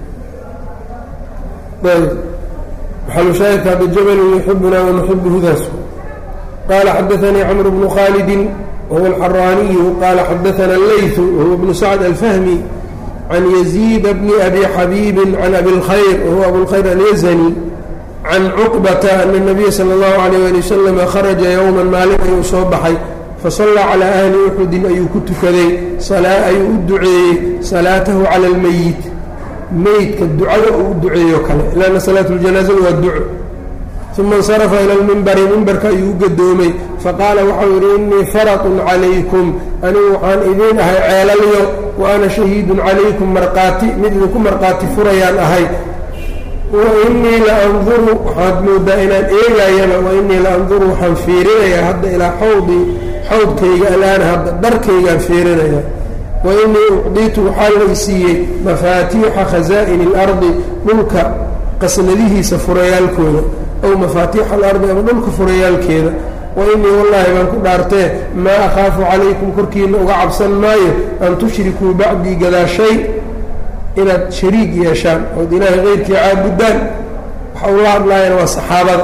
maxalushaahidka hadda jabalun yuxibuna wanuxibuhudaas qaala xadaanii camr bnu khaalidin wahuwa alxaraaniyu qaala xadaana allaytu wahuwa bnu sacd alfahmi can yaziida bni abi xabiibin can abi اlkhayr wahuwa abulkhayr alyazani can cuqbata ana nabiya sala اllahu alayh ali wasalama kharaja yowman maalin ayuu soo baxay fasallaa calaa ahli uxudin ayuu ku tukaday ayuu u duceeyey salaatahu cala almeyit meydka ducada uu u duceeyo kale lanna salaatu ljanaasada waa duco uma insarafa ila lmimbari mimbarka ayuu u gadoomay faqaala waxau yidhi innii faratun calaykum anigu waxaan idiin ahay ceelalyo wa ana shahiidun calaykum marqaati mid idinku marqaati furayaan ahay wa innii la anduru waxaad moodaa inaan eegayaba wa innii la anduru waxaan fiirinayaa hadda ilaa xawdii xawdkayga alaana hadda dharkaygaan fiirinaya wa innii ucdiitu waxaa lay siiyey mafaatiixa khasaa'ini اlardi dhulka qasnadihiisa furayaalkooda ow mafaatiixa alardi ama dhulka furayaalkeeda wa innii wallaahi baan ku dhaartee maa akhaafu calaykum korkiina uga cabsan maayo an tushrikuu bacdii gadaashay inaad shariig yeeshaan ood ilaahay keyrkii caabudaan waxa ula hadlaayana waa saxaabada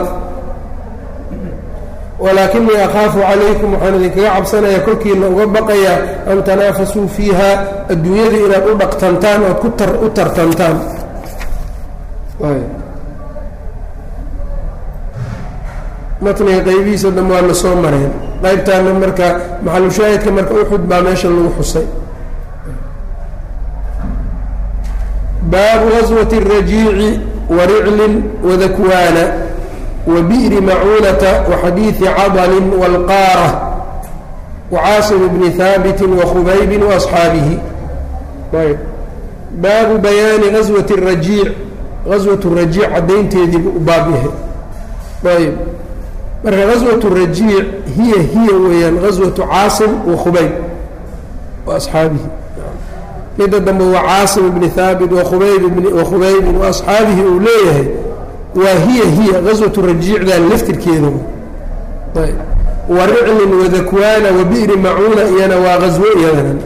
walaakinii akhaafu calaykum waxaan idinkaga cabsanaya korkiina uga baqayaa an tanaafasuu fiiha adduunyada inaad u dhaqtantaan ood ku tar u tartantaan matniga qaybihiisa dham waa na soo mareen qaybtaana marka maxalushaahidka marka uxud baa meesha lagu xusay baabu gaswati الrajiici wariclin wadakwaana وبئر معونة وxadيiث cضل والقاarة وcاaصم بن ثاaبت وخbayb وأصحاaبه baabu بayaani غaزوة الرaجيiع غaزوة الرaجيiع cadaynteediibu u baab yahay ayb marka غaزوة الرaجيiع hiy hiy weeyaan غaزوة cاaصم وخbayb وأصحاabihi mida dambe waa cاaصم بن ثاaبت وخbayb وأصحاabihi uu leeyahay waa hiya hiya gaswatu rajiicdan laftirkeeda wa riclin wadakwaana wa bi'ri macuuna iyana waa gaswo iyadana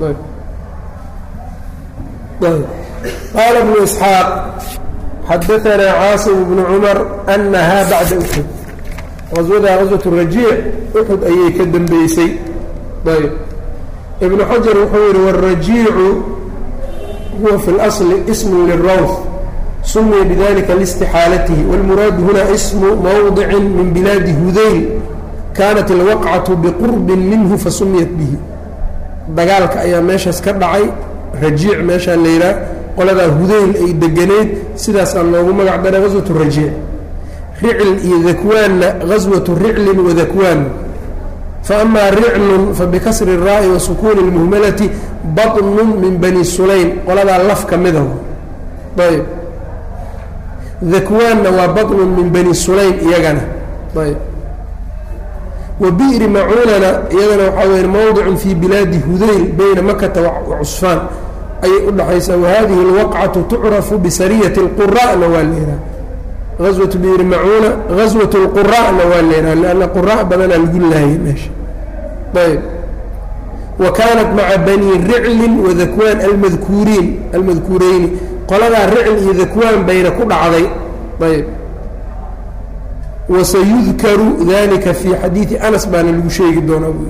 qaala bnu isxaaq xadaanaa caasim bnu cumar anahaa bacda uxud gaswadaa gaswat rajiic uxud ayay ka dambeysay ayb ibnu xajar wuxuu yihi warajiicu huwa fi اlasli ismu lirawth sumiya bidalika listixaalatihi wاlmuraadu huna ismu mawdici min bilaadi hudayl kaanat alwaqcatu biqurbin minhu fasumiyat bihi dagaalka ayaa meeshaas ka dhacay rajiic meeshaa layidhaah qoladaa hudayl ay deganeyd sidaasaa loogu magac daray gaswatu rajiic ricl iyo dakwaanna gaswatu riclin wadakwaan faama riclun fabikasri الraa'i wa sukuuni اlmuhmalati baطnu min bani sulaym qoladaa laf ka mida ayb dakwaanna waa baطnu min bani sulaym iyagana ayb wa bi'ri macuunana iyadana waxaa weya mowdicun fii bilaadi hudayl bayna makata wa cusfaan ayay u dhaxaysaa wahadihi اlwaqcatu tucrafu bisariyati اlqura'na waa leedaha gaswatu bi'ri macuuna gaswat اlqura'na waa leedaha lanna qura' badanaa lagu laayay meesha ayb wa kaanat maca bani riclin wadakwaan almadkuuriin almadkuureyni qoladaa ricl iyo dakwaan bayna ku dhacday ayb wasayudkaru dalika fii xadiidi anas baana lagu sheegi doonaa buui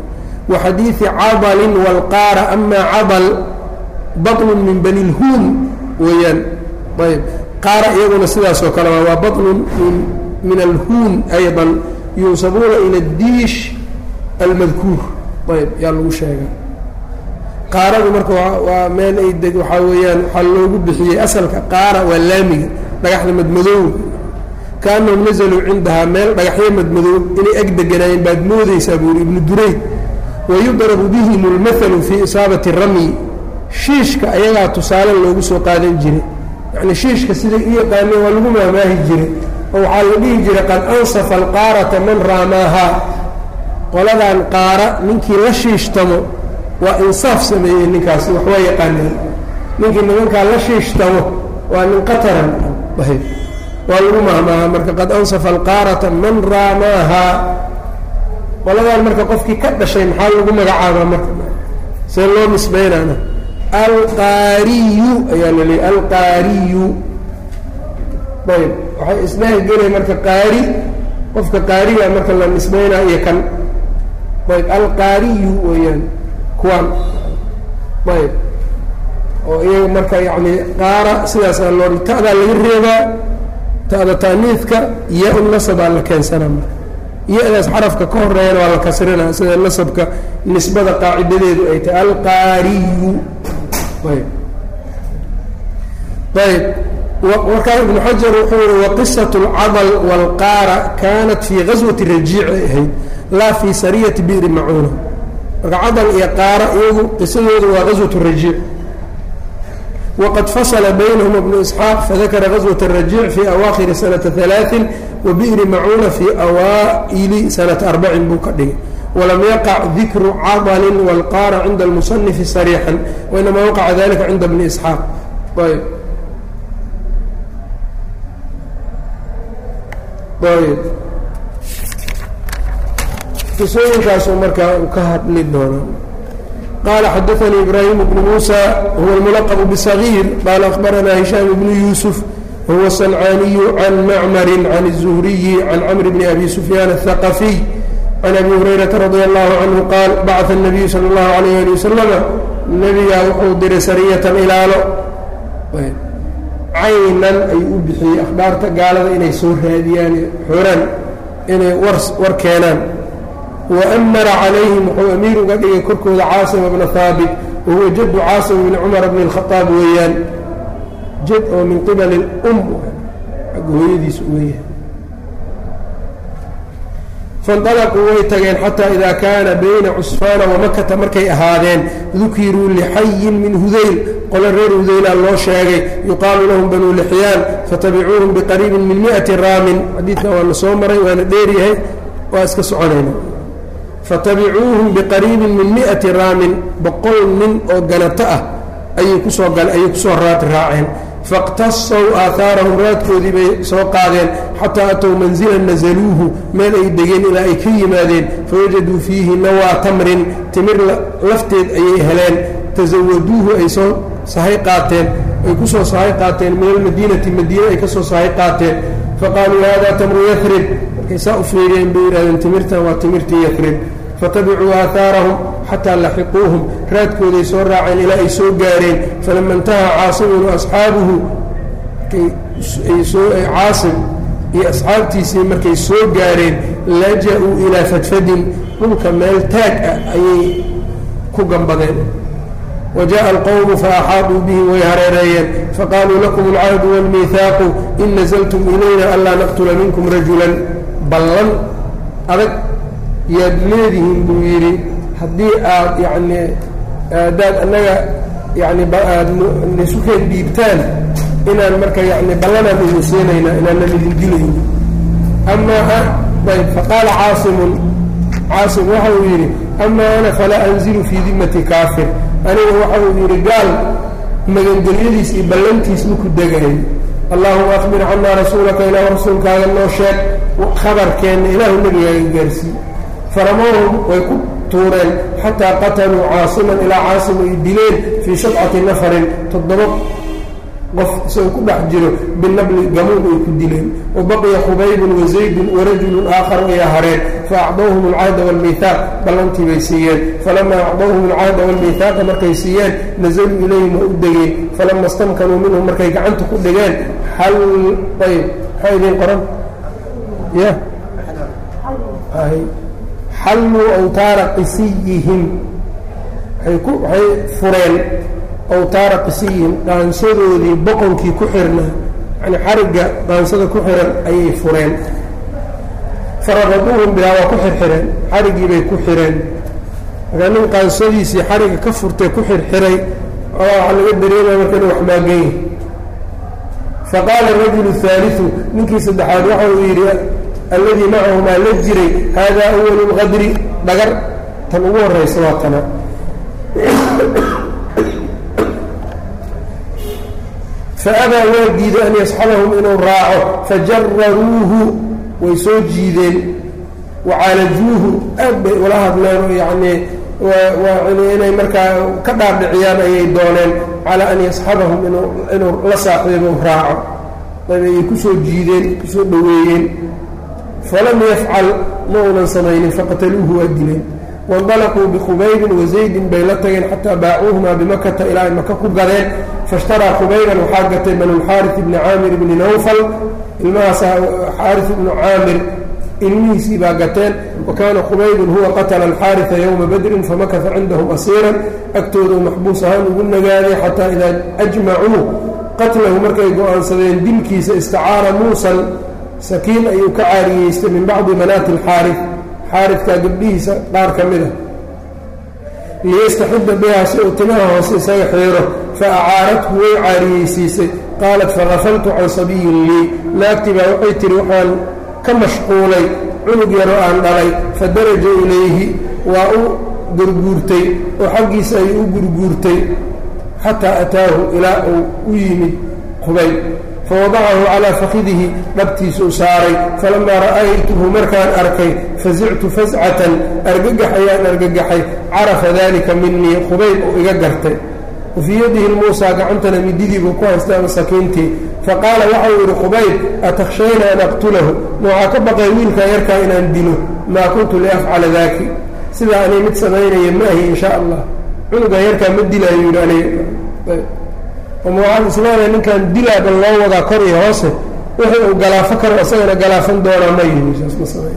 wa xadiidi cadalin wاlqaara ama cadal baطnu min bani lhuun weeyaan ayb qaara iyaguna sidaas oo kale waa baطnu min alhuun ayضa yunsabuuna ilى اdiish almadkuur ayb yaa lagu sheega qaaradu marka waa meel ay deg waxaa weeyaan waxaa loogu bixiyey asalka qaara waa laamiga dhagaxda madmadoow kaanahum nazaluu cindahaa meel dhagaxyo madmadoow inay eg deganaayeen baad moodaysaa buuri ibnu durayd wayudrabu bihim اlmahalu fii isaabati ramyi shiishka ayagaa tusaale loogu soo qaadan jiray yacni shiishka siday u yaqaaneen waa lagu maamaahi jiray oo waxaa la dhihi jiray qad ansafa alqaarata man raamaahaa qoladan qaara ninkii la shiishtamo waa insaaf sameeyey ninkaasi waxwaa yaqaaneen ninkii nimankaa la shiishtamo waa nin qataran waa lagu mahmaaha marka qad ansafa alqaarata man raamaahaa qoladan marka qofkii ka dhashay maxaa lagu magacaabaa marka see loo nisbaynana alqaariyu ayaa la leeyay alqaariyu ayb waxay isdhehi gelay marka qaari qofka qaariga marka la nisbaynaa iyo kan ayb alqaariyu weeyaan kuwaan ayb oo iyaga marka yacni qaara sidaasaa loo ta'daa laga reebaa ta'da taaniidka iyo nasabaa la keensanaa marka iyo-daas xarafka ka horeeyana waa la kasrinaa sida nasabka nisbada qaacidadeedu ay tahay alqaariyu ayb ayb markaa ibnu xajar wuxuu yihi waqisatu اlcadl wاlqaara kanat fii gaswati rajiic ay ahayd laa fii sariyati bi'ri macuuna marka cadal iyo qaara iyagu qisadoodu waa gaswat rajiic wqad fasla baynahma bnu isxaaq fadakara gaswaة الrajiic fii awaakhiri sanata ثalaaثin wabi'ri macuuna fii awaa'ili sanata arbacin buu ka dhigay walam yaqac dikru cadalin wاlqaara cinda اlmusanifi sariixan wainama waqaca dalika cinda bni isxaaq ayb ayb qisooyinkaasuu markaa u ka hadli doonaa qال xdثnي إbrاhيم بن موسى هو الملqب بصغير qال أخبرnا هiشام بن يوسف وهو الصنعاني عن معmر عن الزهري عن cمر بن أbي سفyان الثقفي عن أbي هريرة رضي الله عنه qال bعث النبي slى الله عليه لي وسلم نbigaa wuxuu diray sarية ilaalo caynan ayuu u bixiyey أخhbaarta gaalada inay soo raadiyaan xoraan inay war keenaan وأmara calayhim wuxuu amiir uga dhigay korkooda caaصima bna haabit wahuwa jadu caasim bni cumar bni الkhطaab weeyaan jad oo min qibali اlm agga hooyadiisa weeyahay faاnطalquu way tageen xatى ida kaana bayna cusfaana wamakata markay ahaadeen dukiruu lixayin min hudayl qolo reer hudayla loo sheegay yuqaalu lahum banu lixyaan fatabicuuhum bqariibi min miئati raamin xadiidkan waana soo maray waana dheeryahay waa iska soconayna fatabicuuhum biqariibin min mi'ati raamin boqol nin oo ganato ah ayay kusoo ayay kusoo raad raaceen faاqtasaw aahaarahum raadkoodii bay soo qaadeen xataa atow manzilan nasaluuhu meel ay degeen ilaa ay ka yimaadeen fawajaduu fiihi nawaa tamrin timir lafteed ayay heleen tasawaduuhu ay soo sahay qaateen ay kusoo sahay qaateen min almadiinati madiine ay ka soo sahay qaateen faqaaluu hada tamru yarib markay saa u fiiriyeen bay yidhahdeen timirtan waa timirtii yarib fatabicuu aahaarahum xataa laxiquuhum raadkooday soo raaceen ilaa ay soo gaareen falama intahaa caasimun waasxaabuhu caasim iyo asxaabtiisii markay soo gaareen laja-uu ilaa fadfadin dhulka meel taag ah ayay ku gambadeen وجاء الqوم فأxاaطوا bهm way hareereeyeen faqالوu لكم الcهد والمiثاaq in نزلتم إlayna anlaa نqتلa miنكم رaجuلا ballan adag yaad leedihiin buu yidhi haddii aad yani adaad annaga yani aad nisukeen dhiibtaan inaan marka yani ballanaan idin siinayna inaanan idin dilayni ama ayb faqaala caasimun caasim waxa uu yidhi ama ana falaa أnzilu fii dimati kaafir aniga waxa uu yidhi gaal magangelyadiis iyo ballantiis maku degay allahuma akbir canaa rasuulaka ilaah rasuulkaaga noo sheeg khabarkeenna ilaahu nebigaaga gaarsiiye faramahum way ku tuureen xataa qataluu caasiman ilaa caasim ay dileen fii sabcati nafarin toddoba qof isagoo ku dhex jiro binabli gamuun ay ku dileen wa baqiya khubaybun wa zaydun warajulun aakharu ayaa hareen fa acdawhum alcahda waalmiihaaq ballantii bay siiyeen falamaa acdawhum alcahda waalmiihaaqa markay siiyeen nazaluu ilayhim waa u degeen falama stamkanuu minhum markay gacanta ku dhigeen xal ayb maxaa idiin qoran ya xalluu awtaara qisiyihim waxay fureen awtaara qisiyihim qaansadoodii boqonkii ku xirnaa yani xarigga qaansada ku xiran ayay fureen farabaduuhum bihaa waa ku xirxireen xariggii bay ku xireen markaa nin qaansadiisii xarigga ka furtay ku xirxiray waxaa laga dareemaya marka inu wax maagayi faqaala arajulu haaliu ninkii saddexaad waxa uu yidhi alladii macahumaa la jiray haadaa awalu lqadri dhagar tan ugu horaysa waa tana faabaa waa diiday an yasxabahum inuu raaco fajararuuhu way soo jiideen wacaalajuuhu aad bay ula hadleen oo yacnii inay markaa ka dhaadhiciyaan ayay dooneen calaa an yasxabahum inuu la saaxiibo raaco ayb ayay kusoo jiideen kusoo dhoweeyeen falam yafcal ma uunan samaynin faqataluuhu waa dileen waindalaquu bikhubaybin wazaydin bay la tageen xataa baacuuhumaa bimakata ilaa ay maka ku gadeen faishtaraa khubayban waxaa gatay banulxaaris ibni caamir ibni nawfal ilmahaas xaaris ibnu caamir ilmihiisii baa gateen wa kaana khubaybun huwa qatala alxaarisa yowma badrin famakasa cindahum asiiran agtoodu maxbuus ahaan ugu nagaaday xataa idaa ajmacuu qatlahu markay go-aansadeen dilkiisa istacaara muusan sakiin ayuu ka caariyeystay min bacdi banaati alxaaris xaaridkaa gabdhihiisa qaar ka mid a liyastaxida bihaa si uu timaha hoose isaga xiiro fa acaarathu way caariyeysiisay qaalat fagafaltu can sabiyin lii naagtii baa waxay tihi waxaan ka mashquulay cunug yaroo aan dhalay fa daraja ilayhi waa u gurguurtay oo xaggiisa ayuu u gurguurtay xataa ataahu ilaa uu u yimid qubayb fawadacahu calaa fakidihi dhabtiisuu saaray falamaa ra'aytuhu markaan arkay fasictu fascatan argagax ayaan argagaxay carafa dalika minii khubayb uu iga gartay wafii yadihi muusaa gacantana mididiibuu ku haystay ama sakiintii faqaala waxau yidhi khubayb atakhshayna an aqtulahu ma waxaa ka baqay wiilkaa yarkaa inaan dilo maa kuntu liafcala daaki sidaa anay mid samaynaya ma ahi in sha allah cunugan yarkaa ma dilaayo yidhi aniga ama waxaan islaamaya ninkan dilaaba loo wadaa kor iyo hoose wixii uu galaafo karo isagana galaafan doonaa ma yihi saas ma samay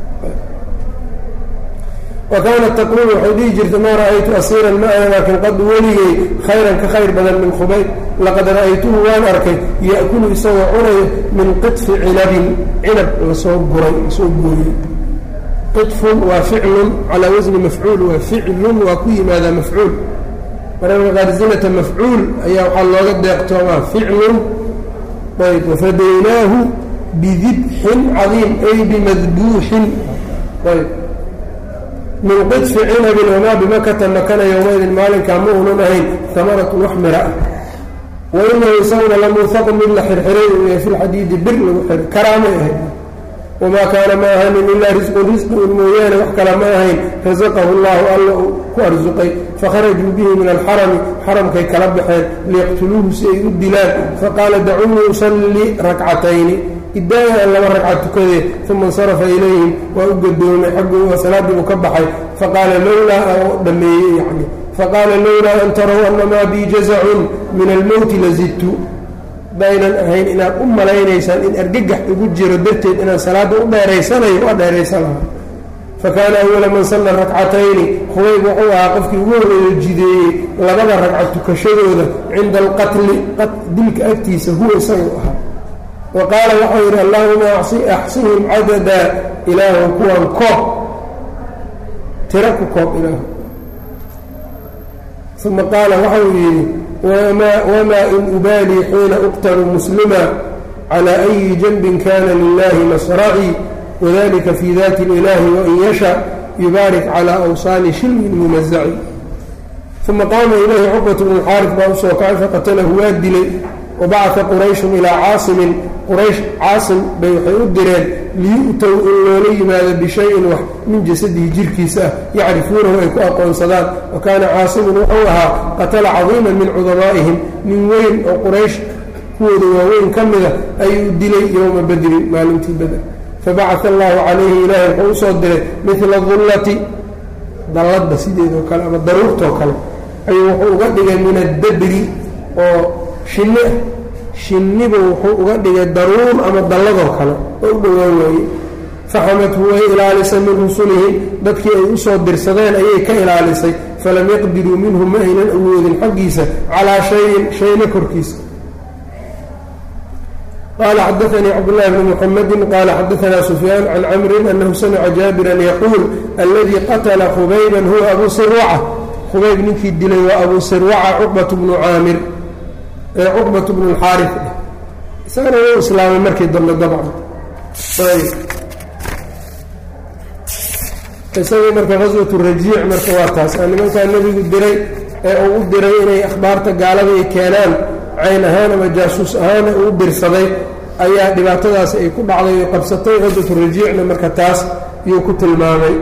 wa kaanat taquulu waxay dhihi jirtay maa ra'aytu asiiran ma ana laakin qad weligay khayran ka khayr badan min khubayb laqad ra'aytuhu waan arkay ya'kulu isagoo cunayo min qidfi cinabin cinab lasoo guray lasoo gooyey qidfun waa ficlun calaa wasni mafcuul waa ficlun waa ku yimaadaa mafcuul mararka qaar zinata mafcuul ayaa waxaa looga deeqtoomaa ficlun ayb wafadaynaahu bidibxin cadiim ay bimadbuuxin ayb min qidfi cinabin wamaa bimakata makana yowmaydin maalinkaa ma uunan ahayn amaratun wax mira ah wa inahu isaguna lamuuhaqun mid la xirxiray uu yahay fi lxadiidi bir lagu xiray karaamay ahayd wamaa kaana ma ahanin ilaa risqun risqi un mooyaane wax kala ma ahayn rasaqahu llahu alla uu ku arsuqay fakharajuu bihi min alxarami xaramkay kala baxeen liyaqtuluuhu si ay u dilaan faqaala dacuunii usalli rakcatayni idaaya an laba ragca tukadee uma insarafa ilayhim waa u gadoomay xagguu salaaddii uu ka baxay faqaala lowlaa oo dhammeeyey yani faqaala lowlaa an taraw anamaa bii jazacun min almowti lazidtu baynan ahayn inaad u malaynaysaan in argagax igu jiro darteed inaan salaadda u dheeraysanayo waa dheeraysan lahaa fa kaana awala man salla rakcatayni khubayb wuxuu ahaa qofkii ugu horeeyo jideeyey labada ragca tukashadooda cinda alqatli dilka agtiisa huwa isagu ahaa wa qaala waxau yidhi allahuma axsihim cadada ilaahu kuwan koob tiro ku koob ilaahu uma qaala waxau yidhi wmaa in ubaalii xiina uqtalu muslima calى أyi janbin kana lilahi masracii wadalika fi dati اlilahi wain yasha yubaarik calى awsaani shilmin mumazaci uma qaama ilayhi cuqbat bnu xaarif baa usoo kacay faqatalahu waa dilay wabacaثa qurayshun ilaa caasimin quraysh caasim bay waxay u direen liyu'tow in loola yimaado bishayin wax min jasadihi jirkiisa ah yacrifuunahu ay ku aqoonsadaan wa kaana caasimun wuxuu ahaa qatala cadiiman min cudamaa'ihim nin weyn oo quraysh kuwooda waaweyn ka mida ayuu dilay yowma badrin maalintii beder fabacaa allahu calayhi ilaahay wuxuu usoo diray midla dullati dalladda sideedoo kale ama daruurtoo kale ayuu wuxuu uga dhigay min addabri oo shinni ah shinnibu wuxuu uga dhigay daruur ama dalladoo kale oo u dhowaan waaye faxamadhu way ilaalisay min rusulihim dadkii ay usoo dirsadeen ayay ka ilaalisay falam yaqdiruu minhu ma aynan awoodin xaggiisa calaa shayin shayna korkiisa qala xadaanii cabdاllahi bni mxamedi qala xadaana sufyaan can camrin anahu samica jaabiran yaquul aladii qatla khubayban huwa abu sirwaca khubayb ninkii dilay waa abu sirwaca cuqbat bnu caamir ee cuqbat bnu lxaari isagana wuu islaamay markii dambe dabcan isagii marka qaswatu rajiic marka waa taas aa nimankaa nebigu diray ee uu u diray inay akhbaarta gaalada ay keenaan cayn ahaan ama jaasuus ahaana uu dirsaday ayaa dhibaatadaasi ay ku dhacday oo qabsatay qaswatu rajiicna marka taas yuu ku tilmaamay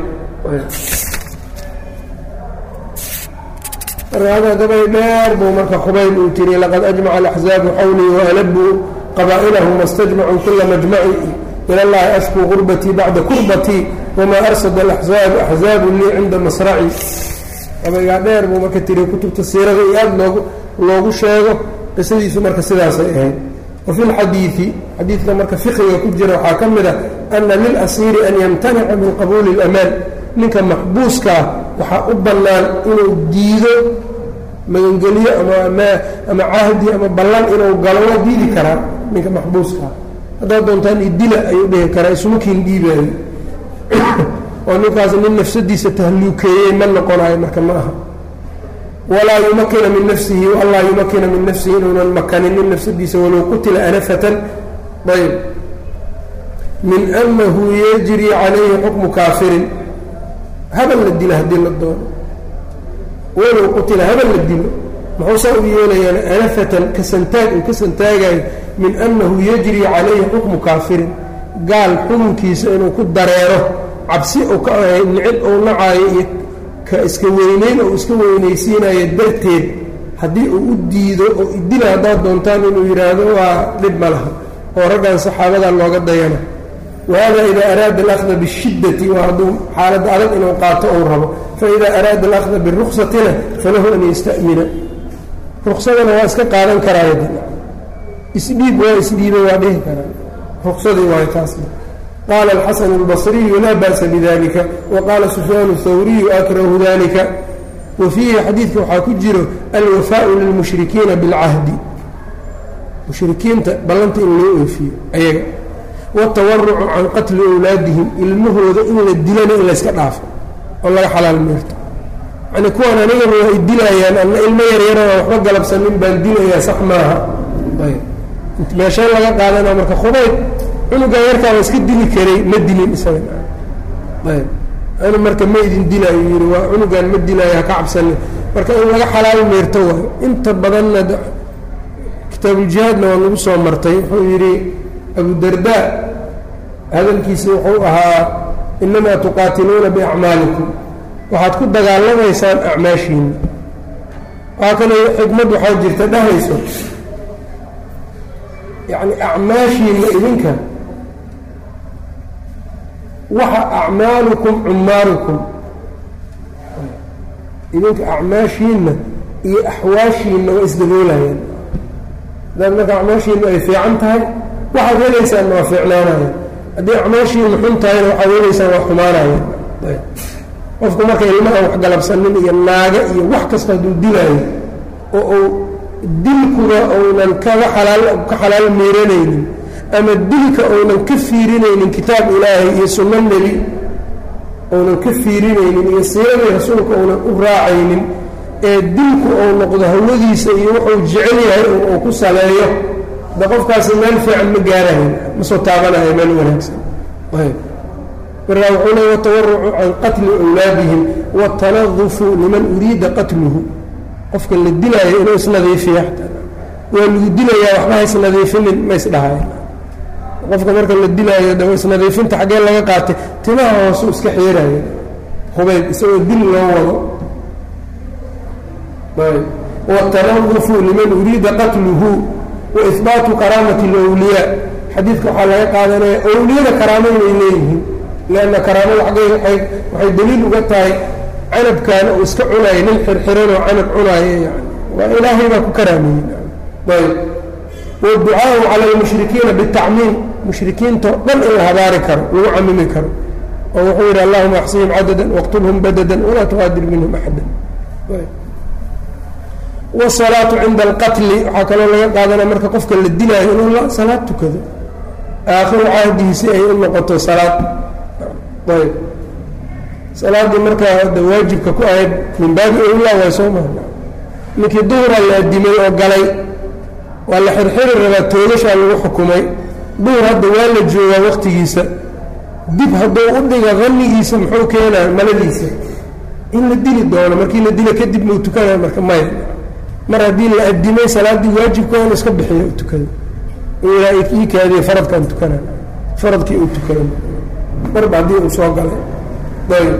marka gabay dheer buu marka khubayb uu tiri laqad ajmaca alaxzaabu xawlii waalabuu qabaa'ilahum wastajmacuu kula majmaci ila llahi ashkuu gurbatii bacda kurbatii wamaa arsada alaxzaabu axzaabu lii cinda masraci gabaygaa dheer buu marka tiri kutubta siirada iyo aada loogu loogu sheego qisadiisu marka sidaasay ahayd wa fi lxadiidi xadiidka marka fiqiga ku jira waxaa ka mid a ana lilasiiri an yamtanica min qabuuli اlamaan ninka maxbuuskaa waxaa u bannaan inuu diido magangeliyo ama ama cahdi ama ballan inuu galo waa diidi karaa ninka maxbuuskaa haddaad doontaan idila ayuu dhihi karaa ismukiin dhiibaayo oo ninkaas nin nafsadiisa tahluukeeyey ma noqonayo marka ma aha walaa yumakina min nafsihi allaa yumakina min nafsihi inuunan makaninin nafsadiisa walow qutila anafatan ayb min anahu yajri calayhi xukmu kaafirin habal la dilo haddii la doono walow qutila habal la dilo muxuu saa u yeelayaan anafatan kasantaag uu ka santaagayo min annahu yajri calayhi xukmu kaafirin gaal xukunkiisa inuu ku dareero cabsi uu ka ahay nicid uu nacaayo iyo ka iska weyneyn oo iska weynaysiinayo darteed haddii uu u diido oo idila haddaad doontaan inuu yidhaahdo waa dhib ma laha oo raggan saxaabada looga dayana wahada ida araada alahda bishiddati waa hadduu xaaladda adag inuu qaato ou rabo faida araada alahda biruksatina falahu an yastamina ruksadana waa iska qaadan karaayo isdhiib waa isdhiiba waa dhihi karaa ruksadii waay taasna qaala alxasanu اlbصriyu laa ba'sa bidalika waqaala sufyaan اthawriyu akrahu dalika wa fiihi xadiidka waxaa ku jiro alwafaau lilmushrikiina biاlcahdi mushrikiinta ballanta in loo oofiyo ayaga watawarucu can qatli owlaadihim ilmahooda in la dilana in layska dhaafo oo laga xalaal meerto yani kuwaan anigaba waa idilayaan ana ilmo yaryarana waxba galabsanin baan dilayaa sax maaha meeshee laga qaadana marka khubayb cunugaa yarkaaba iska dili karay ma dilin isaga ayb anu marka ma idin dilaayo yidhi waa cunugaan ma dilaayo haka cabsanin marka in laga xalaal meerto waayo inta badanna kitaabuuljihaadna waa nagu soo martay wuxuu yidhi abudarda hadalkiisi wuxuu ahaa inamaa tuqaatiluuna biacmaalikum waxaad ku dagaalamaysaan acmaashiina waa kale xikmad waxaa jirta dhahayso yacni acmaashiina idinka waxa acmaalukum cumaarukum idinka acmaashiinna iyo axwaashiinna waa isdaboolayaan hadaad marka acmaashiinna ay fiican tahay waxaad helaysaanna waa fiicnaanayaan haddii acmaashiinna xun tahayna waxaad helaysaan waa xumaanayaan qofku marka ilma aan waxgalabsanin iyo naaga iyo wax kasta hadduu dilaayo oo uu dilkuba uunan kaga xalaal ka xalaal miiranaynin ama dilka uunan ka fiirinaynin kitaab ilaahay iyo sunno nebi uunan ka fiirinaynin iyo siiradii rasuulka uunan u raacaynin ee dilku uu noqdo hawadiisa iyo wuxuu jecel yahay uu ku saleeyo de qofkaasi meel fiican ma gaarahayn ma soo taabanayo meel wanaagsan markaa wuxuu leey watawarucu can qatli awlaadihim watanadifu liman uriida qatluhu qofka la dilaayo inuu isnadiifiya waa lagu dilayaa waxba ha isnadiifinin ma isdhahay qofka marka la dilaayo de isnadiifinta xaggee laga qaatay timaha hoosu iska xiiraya hubayb isagoo dil loo wado wاtanadufu liman uriida qatluhu waihbaatu karaamati اlwliyaa xadiidka waxaa laga qaadanaya owliyada karaamo inay leeyihiin lanna karaamada xaggey waxay daliil uga tahay canabkaana uu iska cunayo nin xirxiranoo canab cunaayo yani waa ilaahay baa ku karaameeyey ayb wاducaau cala اlmushrikiina bالtacmiim mushrikiintao dhan in la habaari karo lagu camimi karo oo wuxuu yidhi allahuma axsihim cadada wاqtulhum badada walaa tuqaadir minhum axada wsalaatu cinda alqatli waxaa kaloo laga qaadanaya marka qofka la dilaayo inuu salaad tukado aakhiru cahdihiisi ay u noqoto salaad ayb salaaddii markaa da waajibka ku ahayd min baabi owlaa way soo maha ninkii duhura la adimay oo galay waa la xirxiri rabaa toogashaa lagu xukumay duhur hadda waa la joogaa waqtigiisa dib hadduu u dhiga qanigiisa muxuu keenaa maladiisa in la dili doono markii la dila kadib mau tukanaya marka maya mar haddii la adimay salaaddii waajibka in iska bixiyo u tukado ilaa ii kaadiye faradkaan tukana faradkii uu tukado marba haddii uu soo galay ayb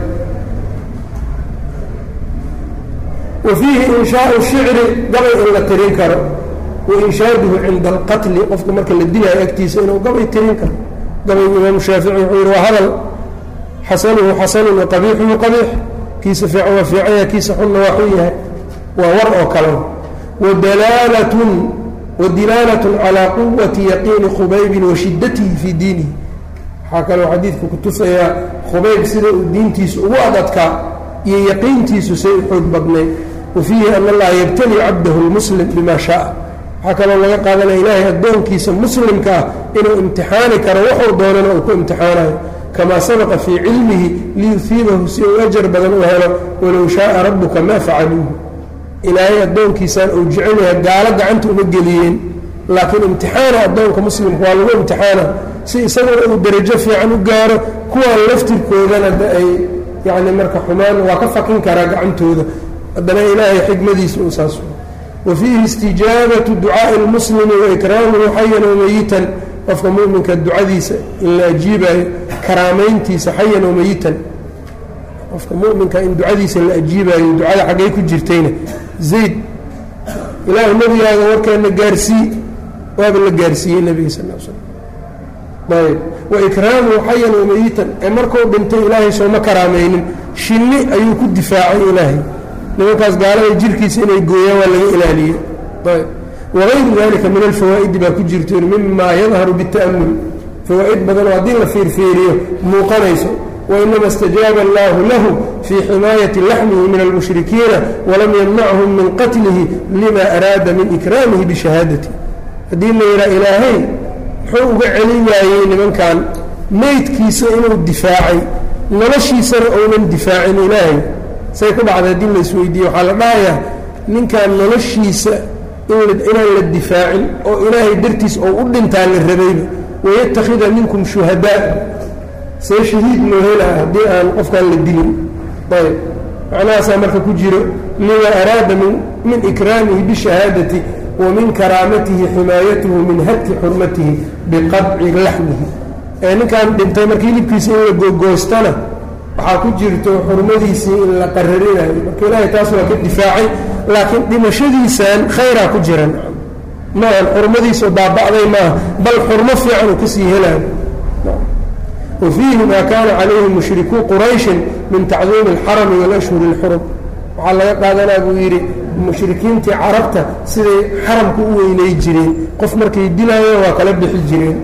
wa fiihi inshaau shicri gabay in la tirin karo wa inshaaduhu cinda alqatli qofka marka la dilaayo agtiisa inuu gabay tirin karo gabaygu imaamu shaafici wuxuu yihi waa hadal xasanuhu xasanun wa qabiixuhu qabiix kiisa fiican waa fiicanya kiisa xunna waa xun yahay waa war oo kale wadalaalatun wadilaalatun calaa quwati yaqiini khubaybin wa shiddatihi fii diinihi waxaa kaloo xadiidku ku tusayaa khubayb sida uu diintiisu ugu adadkaa iyo yaqiintiisu say u xoog badnayd wa fiihi ana allaha yabtali cabdahu lmuslim bima shaaa waxaa kaloo laga qaadanaya ilaahay addoonkiisa muslimka ah inuu imtixaani karo wuxuu doonana uu ku imtixaanayo kamaa sabaqa fii cilmihi liyuhiibahu si uu ajar badan u helo walow shaaa rabbuka maa facaluuhu ilaahay addoonkiisaan uu jecelyaha gaalo gacanta uma geliyeen laakiin imtixaana addoonka muslimka waa lagu imtixaana si isaguna uu derajo fiican u gaaro kuwaan laftirkoodana de ay yacni marka xumaan waa ka fakin karaa gacantooda haddana ilaahay xikmadiisa uu saas wa fiihi istijaabatu ducaa'i lmuslimi wa ikraamuhu xayan wamayitan qofka muminka ducadiisa in la ajiibayo karaamayntiisa xayan wamayitan qofka muminka in ducadiisa la ajiibayo ducada xaggay ku jirtayna zayd ilaahu nebigaaga warkeena gaarsii waaba la gaarsiiyey nebiga sal l slam ayb wa ikraamuhu xayan wamayitan ee markuu dhintay ilaahay sooma karaamaynin shinni ayuu ku difaacay ilaahay nimankaas gaalada jirkiisa inay gooyaan waa laga ilaaliyey ayb wagayru dalika min alfawaa'idi baa ku jirto mima yadharu bita'amul fawaa'id badanoo haddii la fiirfiiriyo muuqanayso wainama اstajaaba allahu lahu fii ximaayati laxmihi min almushrikiina walam yamnachum min qatlihi lima araada min ikraamihi bishahaadati haddii la yidhaha ilaahay muxuu uga celin waayey nimankan meydkiisa inuu difaacay noloshiisana ounan difaacin ilaahay say ku dhacday haddii la isweydiiye waxaa la dhahayaa ninkan noloshiisa inaan la difaacin oo ilaahay dartiis oo u dhintaa la rabayba wayattakhida minkum shuhadaa see shahiid loo helaa haddii aan qofkaan la dilin ayb macnahaasaa marka ku jiro lima araada min ikraamihi bishahaadati wa min karaamatihi ximaayatuhu min hadki xurmatihi biqadci laxmihi ee ninkaan dhintay marka hilibkiisa in la gogoostana waxaa ku jirto xurmadiisii in la qararinayo marka ilaahay taas waa ka difaacay laakiin dhimashadiisan khayraa ku jiran maahan xurmadiisu baaba'day maaha bal xurmo fiican uu kasii helaayo wa fiihi maa kaana calayhi mushrikuu qurayshin min tacdiimi alxarami walashhuri اlxurum waxaa laga qaadanaa buu yidhi mushrikiintii carabta siday xaramka u weynay jireen qof markay dilaayeen waa kala bixi jireen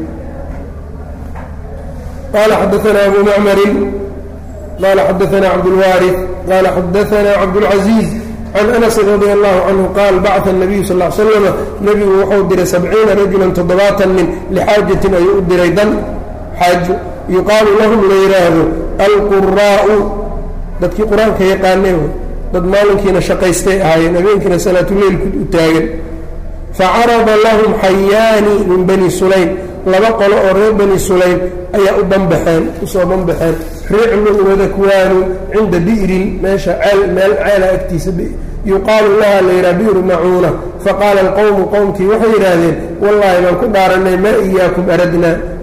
qaala xadaanaa abu macmarin qala xadaanaa cabdulwaariث qaala xadaanaa cabdاlcaزiiz can anasi radi allahu canhu qaal bacثa الnabiyu sal ا slama nebigu wuxuu diray sabciina rajulan toddobaatan nin lixaajatin ayuu u diray dan xaajo yuqaalu lahum la yidhaahdo alquraa'u dadkii qur-aanka yaqaanee dad maalinkiina shaqaystay ahaayeen habeenkiina salaatuleyl u taagan facarada lahum xayaani min bani sulaym laba qolo oo reer bani sulaym ayaa u banbaxeen usoo banbaxeen riclun wadakwaanu cinda bi'rin meesha ceel meel ceela agtiisa yuqaalu laha la yidhaha bi'ru macuuna faqaala alqowmu qowmkii waxay yidhaahdeen wallaahi baan ku dhaaranay maa iyaakum aradnaa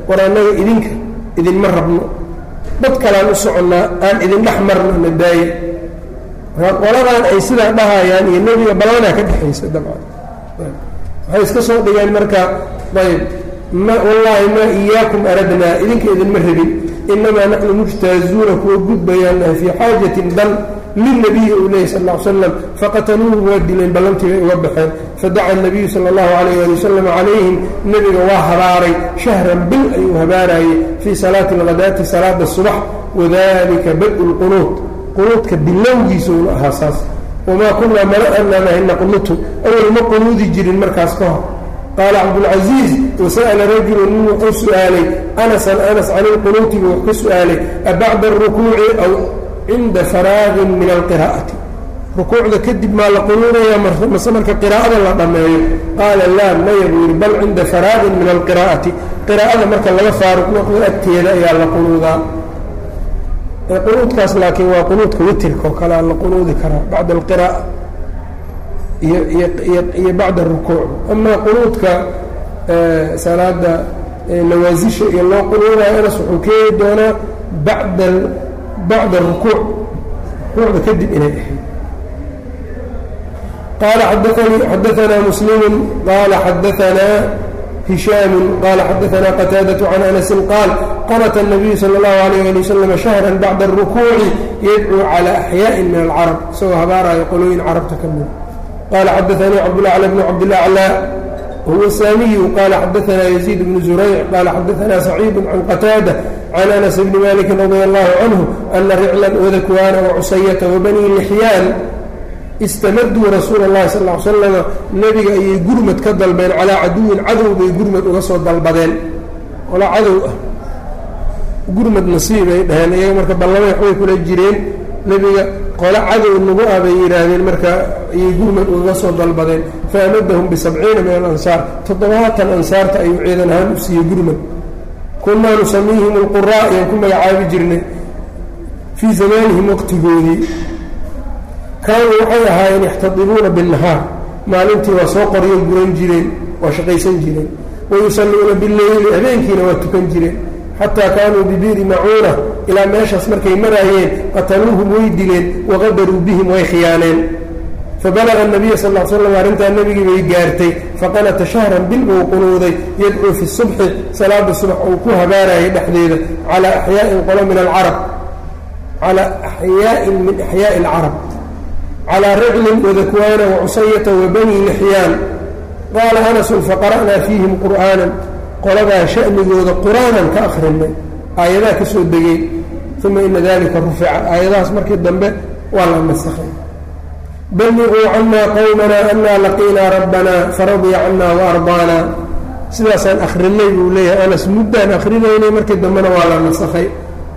war annaga idinka idinma rabno dad kalaan u soconnaa aan idin dhex marno na daaye marka qoladan ay sidaa dhahayaan iyo nebiga ballanaa ka dhexaysa dabcan waxay iska soo dhigeen marka ayb ma wallaahi maa iyaakum aradnaa idinka idinma rabin inamaa naxnu mujtaazuuna kuwa gudbayaan nahay fii xaajatin dan lilnabiyi uu leeyay sal ll ly slam faqataluuhu waa dileen ballantii bay uga baxeen fadaca nabiyu sala allahu calayh ali wasalam calayhim nebiga waa habaaray shahran bil ayuu habaarayey fii salaati alghadaati salaada subax wadalika bad-u lqunuud qunuudka bilowgiisuuna ahaa saas wamaa kunaa mana ananahay naqnutu awal ma qunuudi jirin markaas ka hor qaala cabdulcasiiz wasa'ala rajulu nin wuxuu su'aalay anasan anas can ilqunuuti buu wax ka su'aalay abacda arukuuci aw cinda faraagin min alqiraa'ati rukuucda kadib maa la qunuudayaa mase marka qiraa'ada la dhammeeyo qaala laa maya buu yidhi bal cinda faraagin min alqiraa'ati qiraa'ada marka laga faaruq noqdo agteeda ayaa la qunuudaa qunuudkaas laakiin waa qunuudka witirka oo kale la qunuudi karaa bacda alqiraa'a iyo iyo iyo bacda arukuuc amaa qunuudka salaada nawaasisha iyo loo qunuudayo anas wuxuu keeni doonaa bacda bacda arukuuc rukuucda kadib inay ahayd qaala xadaanii xadaanaa muslimu qaala xadaanaa hishaamu qaala xadaanaa qataadaة can anasin qaal qanata الnabiyu salى اllahu alayh ali wasalam shahra bacda الrukuuci yadcuu calى axyaaءi min alcarab isagoo habaarayo qolooyin carabta ka mida qala xadaanii cabdulacla bnu cabdilaclى huwa saamiyu qala xadaanaa yaziid bnu zurayc qala xadaanaa saciidu can qataada can anas bni maliki radi allahu canhu ana riclan wadakwaana wacusayata wabanii lixyaan istamaduu rasuula اllahi sal l slama nebiga ayay gurmad ka dalbeen calaa caduwin cadow bay gurmad uga soo dalbadeen ola cadow ah gurmad nasiibay dhaheen iyaga marka ballamay waxbay kula jireen nebiga qole cadow nagu ah bay yidhaahdeen marka ayay gurmad ugaga soo dalbadeen faamadahum bisabciina min alansaar toddobaatan ansaarta ayuu ciidan ahaan u siiyey gurmad kunaa nusamiihim alquraa ayaan ku magacaabi jirnay fii zamaanihim waqtigoodii kaanuu waxay ahaayeen yaxtadibuuna binnahaar maalintii waa soo qoryo guran jireen waa shaqaysan jireen wayusalluuna bileyli habeenkiina waa tukan jireen xataa kaanuu bibiiri macuuna ilaa meeshaas markay maraayeen qataluuhum way dileen waqadaruu bihim way khiyaaneen fabalaga nabiya sal l slam arrintaa nebigii bay gaartay faqanata shahran bil buu qunuuday yadcuu fi subxi salaada subax uu ku habaarayay dhexdeeda calaa axyaain qolo min alcarab calaa axyaain min axyaa'i alcarab calaa riclin wadakwaana wacusayata wabanii lixyaan qaala anasun faqara'naa fiihim qur'aanan qoladaa sha'nigooda qur-aanan ka akhrinay aayadaha ka soo degay uma ina dalika rufica aayadahaas markii dambe waa la nasakhay balliquu canaa qowmanaa anaa laqiinaa rabbanaa faradiya canaa waardaana sidaasaan akhrinay buu leeyahay anas muddaan akrinaynay markii dambena waa la nasakhay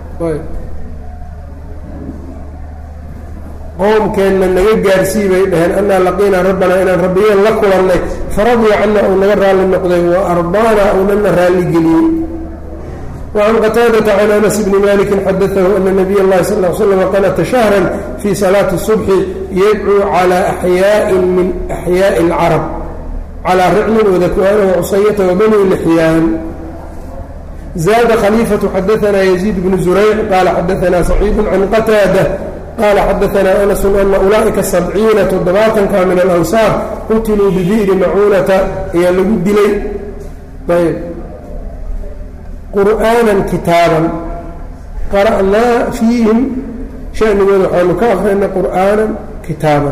qowmkeenna naga gaarsii bay dhaheen anaa laqiinaa rabbanaa inaan rabbiyeen la kulannay faradiya cana uu naga raalli noqday wa ardaana uunana raalli geliyey wacan qataadata can anas bni maliki xadaahu ana nabiy اllahi sal l slam qanata shahra fii salaati الصubxi yadcuu calى axyaaءin min axyaaءi اlcarab calىa riclin wadakwaana wacusayata wabani lixyaan zaada khaliifatu xadaanaa yaziid bnu zurayc qaala xadaanaa saciidu can qataada qala xadaanaa anasu ana ulaa'ika sabciina toddobaatanka min alansaar qutiluu bibi'ri macuunata ayaa lagu dilay ayb qur'aanan kitaaban qara'naa fiihim shanigooda waxaanu ka akrinay qur'aanan kitaaban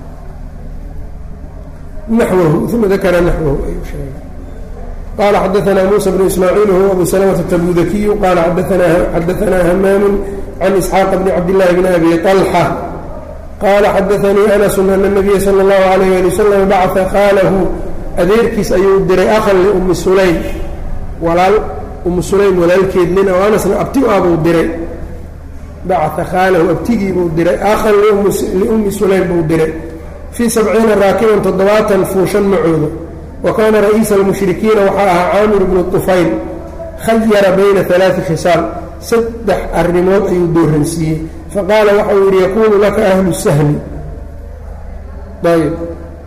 naxwahu uma dakara naxwahu ayuu sheegay qala xadaanaa muusa bnu ismaaciil huwa abu salamata tabudakiyu qala xadaanaa hamaamu can isxaaq bni cabdillaahi bni abi طalxa qaala xadaanii anasu ana nabiya sala اllahu alayh ali wasalam bacaa khaalahu adeerkiis ayuu diray akhan liummi sulaym walaal ummu sulaym walaalkeed nin oo anasna abti u ah buu diray bacaa khaalahu abtigii buu diray akhan liummi sulaym buu diray fii sabciina raakiban toddobaatan fuushan macooda wa kaana ra'iisa almushrikiina waxaa ahaa caamir bnu طufayl khayara bayna alaai khisaal saddex arrimood ayuu dooransiiyey faqaala waxau yidhi yakuunu laka ahlu sahli ayb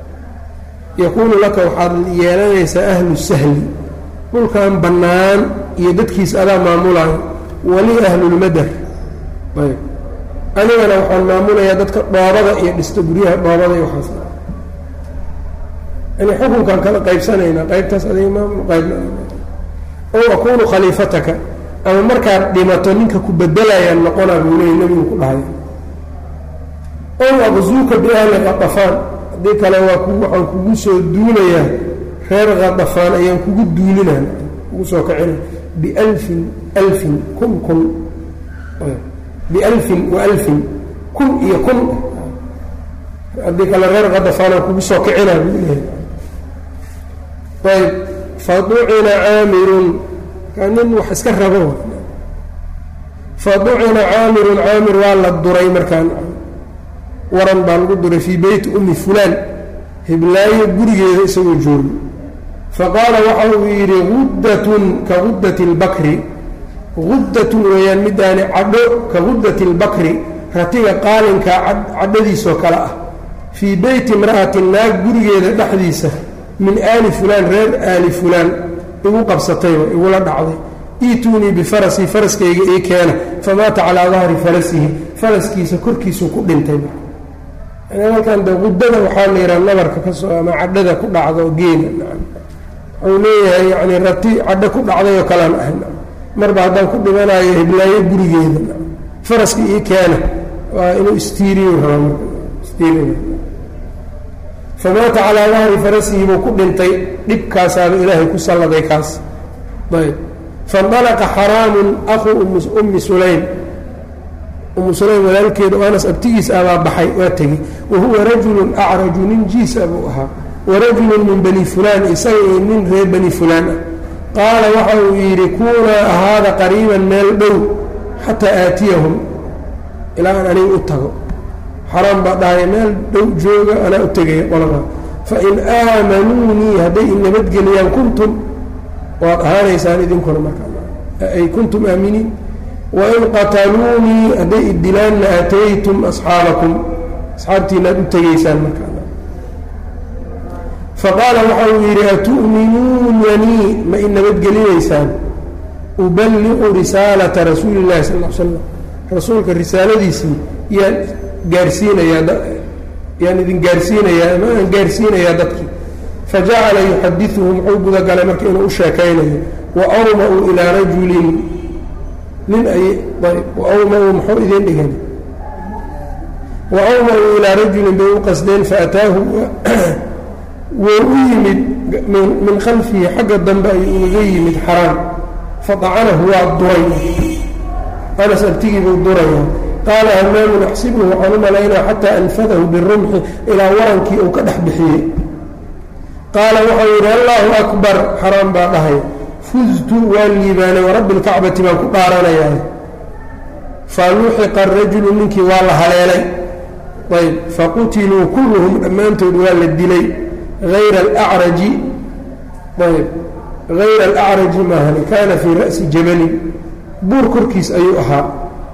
yakuunu laka waxaad yeelanaysaa ahlu sahli dhulkan bannaan iyo dadkiisa adaa maamulaayo wali ahlulmadar ayb anigana waxaan maamulayaa dadka dhoobada iyo dhista guryaha dhoobada iyo waxaas yani xukunkaan kala qaybsanaynaa qaybtaas adiga maamul qaybna ow akunu khaliifataka ama markaad dhimato ninka ku bedelayaan noqonaa buu leeyay nebigu ku dhahay ow aqzuuka biahli qadafaan haddii kale waa ku waxaan kugu soo duulayaa reer qadafaan ayaan kugu duulinaa kugu soo kacina bialfin alfin kun kun bialfin wa alfin kun iyo kun haddii kale reer qadafaanaan kugu soo kicinaa buu leeyahay ayb faducina caamirun nin wax iska rabo faducina caamirun caamir waa la duray markaan waran baa lagu duray fii beyti ummi fulaan hiblaayo gurigeeda isagoo joogo faqaala waxa uu yidhi guddatun ka guddati اlbakri guddatun weeyaan midaani cadho ka guddati اlbakri ratiga qaalinka cadhadiisoo kale ah fii beyti imra'ati naag gurigeeda dhexdiisa min aali fulaan reer aali fulaan igu qabsatayba igula dhacday iituunii bifarasii faraskayga ii keena famaata calaa dahri farasihi faraskiisa korkiisuu ku dhintay halkan de qudada waxaa la yidhaha nabarka ka soo ama cadhada ku dhacdo geela wuxuu leeyahay yani rati cadho ku dhacday oo kalaan ahay marba haddaan ku dhimanayo hiblaayo gurigeeda faraska ii keena waa inuu istiiriyo rabaistiiriy famaata calaa dahri farasihi buu ku dhintay dhibkaasaaba ilaahay ku salladay kaas ayb faindalaqa xaraamun aquu ummi sulaym umu sulaym walaalkeeda oo anas abtigiis abaa baxay waa tegey wa huwa rajulun acraju nin jiisa buu ahaa wa rajulun min bani fulaan isaga iyo nin reer bani fulaan ah qaala waxa uu yidhi kuunaa ahaada qariiban meel dhow xataa aatiyahum ilaa aan aniga u tago xaraam baa dhahay meel dhow jooga anaa u tegaya qolada fain aamanuunii hadday i nabadgeliyaan kuntum waad ahaanaysaan idinkuna markaay kuntum aaminiin wain qataluunii hadday idilaanna aataytum asxaabakum asxaabtiina aad u tegaysaan markaa faqaala waxa uu yidhi atu'minuunanii ma i nabadgelinaysaan uballiqu risaalata rasuuli illahi sal l slam rasuulka risaaladiisii yaan gaarsiinayaa yaan idin gaarsiinayaa ama aan gaarsiinayaa dadkii fajacala yuxadiuhum wuxuu gudagalay marka inuu u sheekaynayo wa awma-uu ilaa rajulin nin ay ayb waawma-uu muxuu idiin dhigan wa awma-uu ilaa rajulin bay u qasdeen faataahu wuu u yimid min khalfihi xagga dambe ayuu ugaga yimid xaraam faacanahu waa duray anas abtigiibuu duraya qaala hamaamun axsibuhu waxaan u malaynaa xataa anfadahu birumxi ilaa warankii uu ka dhex bixiyey qaala waxau yidhi allaahu akbar xaraam baa dhahay fuztu waan liibaanay warabbi lkacbati baan ku dhaaranayaa fa luxiqa arajulu ninkii waa la haleelay ayb faqutiluu kulluhum dhammaantood waa la dilay ayra alacraji ayb hayra alacraji maahani kaana fii ra'si jabalin buur korkiis ayuu ahaa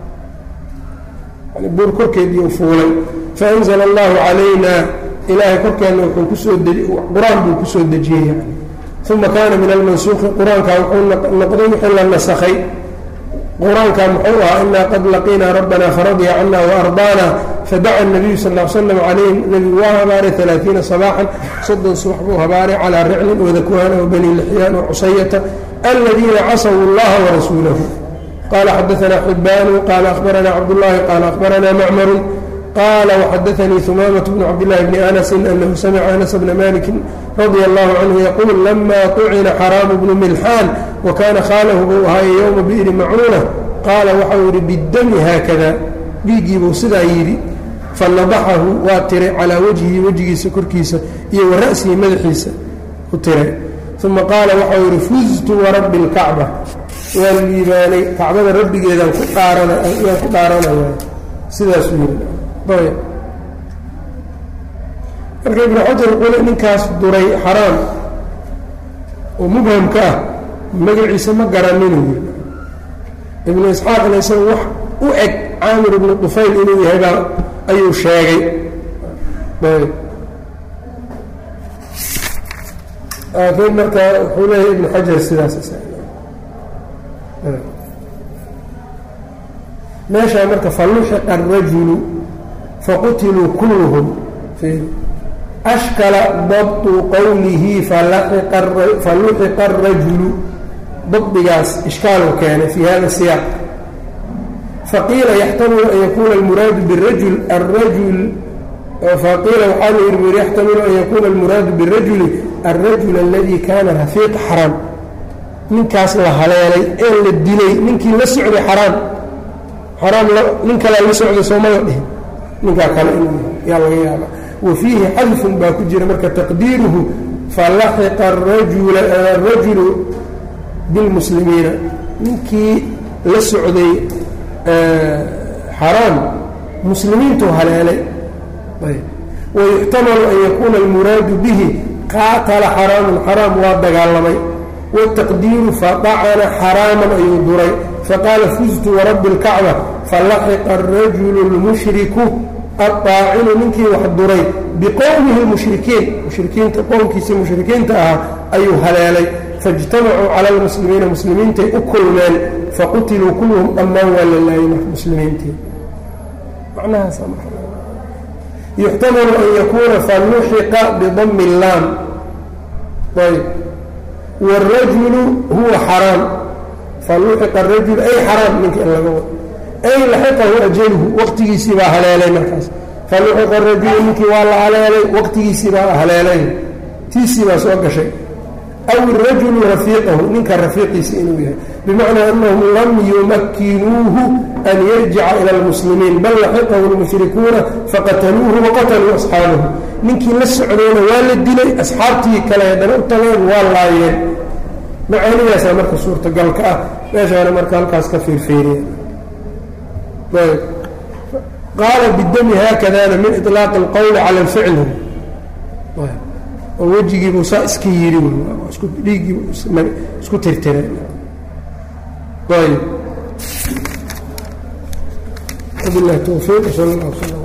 yani buur korkeedii u fuulay faanzla allahu calayna ilaahay korkeenna wuxuu kusoo qur-aan buu kusoo dejiyey yani uma kaana min almansuuqi qur-aankaa wuxuu noqday wixii la nasakhay qur-aankaa muxuu ahaa inaa qad laqiinaa rabbana faradya cana waardaana fadaca nabiyu sal l slam calayhim nebigu waa habaaray alaaiina sabaaxan soddon subax buu habaaray calaa riclin wadakuhana wabani lixyaan wacusayata aladiina casaw اllaha warasuulahu qala xadaana xibbaanu qala akhbarana cabdullahi qala akhbarana macmaru qala wxadaanii humaamaة bn cabdاllahi bni anasi anahu samica anas bna maliki radia allahu canhu yaquul lama طucina xaraamu bnu milxaan wakana khaalahu buu ahaaye yowma bi'ri macuuna qaala waxau yidhi bidami haakada dhiiggiibuu sidaa yidhi fanadaxahu waa tiray calaa wajhihi wejigiisa korkiisa iyo wa ra'sihi madaxiisa ku tiray uma qaala waxau yidhi fuztu warabbi اlkacba waan liibaanay kacbada rabbigeedaan ku dhaaranayaan ku dhaaranaya sidaasuu yidhi ayb marka ibnu xajar qule ninkaas duray xaraam oo mubhamka ah magaciisa ma garaninuu yiri ibnu isxaaqna isaga wax u eg caamir ibnu dufayl inuu yahay baa ayuu sheegay ayb laakiin marka wuxuu leeyahay ibnu xajar sidaas meeshaa marka faluxiqa arajulu faqutiluu kulluhum ashkala dabtu qowlihi faluxiqa arajulu dabdigaas ishkaalu keenay fi hada siyaaq faqiila yaxtamilu an yakuuna almuraadu birajul arajul faqiila waxaa la yiri yaxtamilu an yakuuna almuraadu birajuli alrajul aladi kana rafiiqa xaraam ninkaas la haleelay ee la dilay ninkii la socday xaraam xaraam nin kalea la socday soomada dhihin ninkaa kale yaa laga yaaba wa fiihi xadfun baa ku jira marka taqdiiruhu falaxiqa arajulu bilmuslimiina ninkii la socday xaraam muslimiintu haleelay wayuxtamalu an yakuuna almuraadu bihi qaatala xaraamun xaraam waa dagaalamay wاtaqdiiru fadacana xaraaman ayuu duray faqaala fuztu warabbi اlkacba falaxiqa arajulu اlmushriku aطaacinu ninkii wax duray biqowmihi اlmushrikiin mushrikiinta qowmkiisii mushrikiinta ahaa ayuu haleelay faاjtamacuu cala اlmuslimiina muslimiintay u kulmeen faqutiluu kulluhum dhammaan waa la laayay marka muslimiintii yuxtamalu an yakuuna faluxiqa bidami اllaam ayb wاrajulu huwa xaraam faluxiqa arajul ay xaraam ninka in laga wado ay laxiqahu ajaluhu waqtigiisii baa haleelay markaas faluxiqa arajulu ninkii waa la haleelay waqtigiisii baa haleelay tiisii baa soo gashay aw irajulu rafiiqahu ninka rafiiqiisi inuu yahay bimacnaa anahum lam yumakinuuhu an yarjica ila اlmuslimiin bal laxiqahu اlmushrikuuna faqataluuhu waqataluu asxaabahu ninkii la socdayna waa la dilay asxaabtii kale haddana u tageen waa laayeen macaanidaasaa marka suurtagalka ah meeshaana marka halkaas ka fiirfiiriya qaala bidami haakadana min iطlaaqi اlqowli cala اlficli oo wejigiibuu saa iska yidhi isku dhiiggii isku tirtiray ayb wabilahi towfiiq sal اllah sl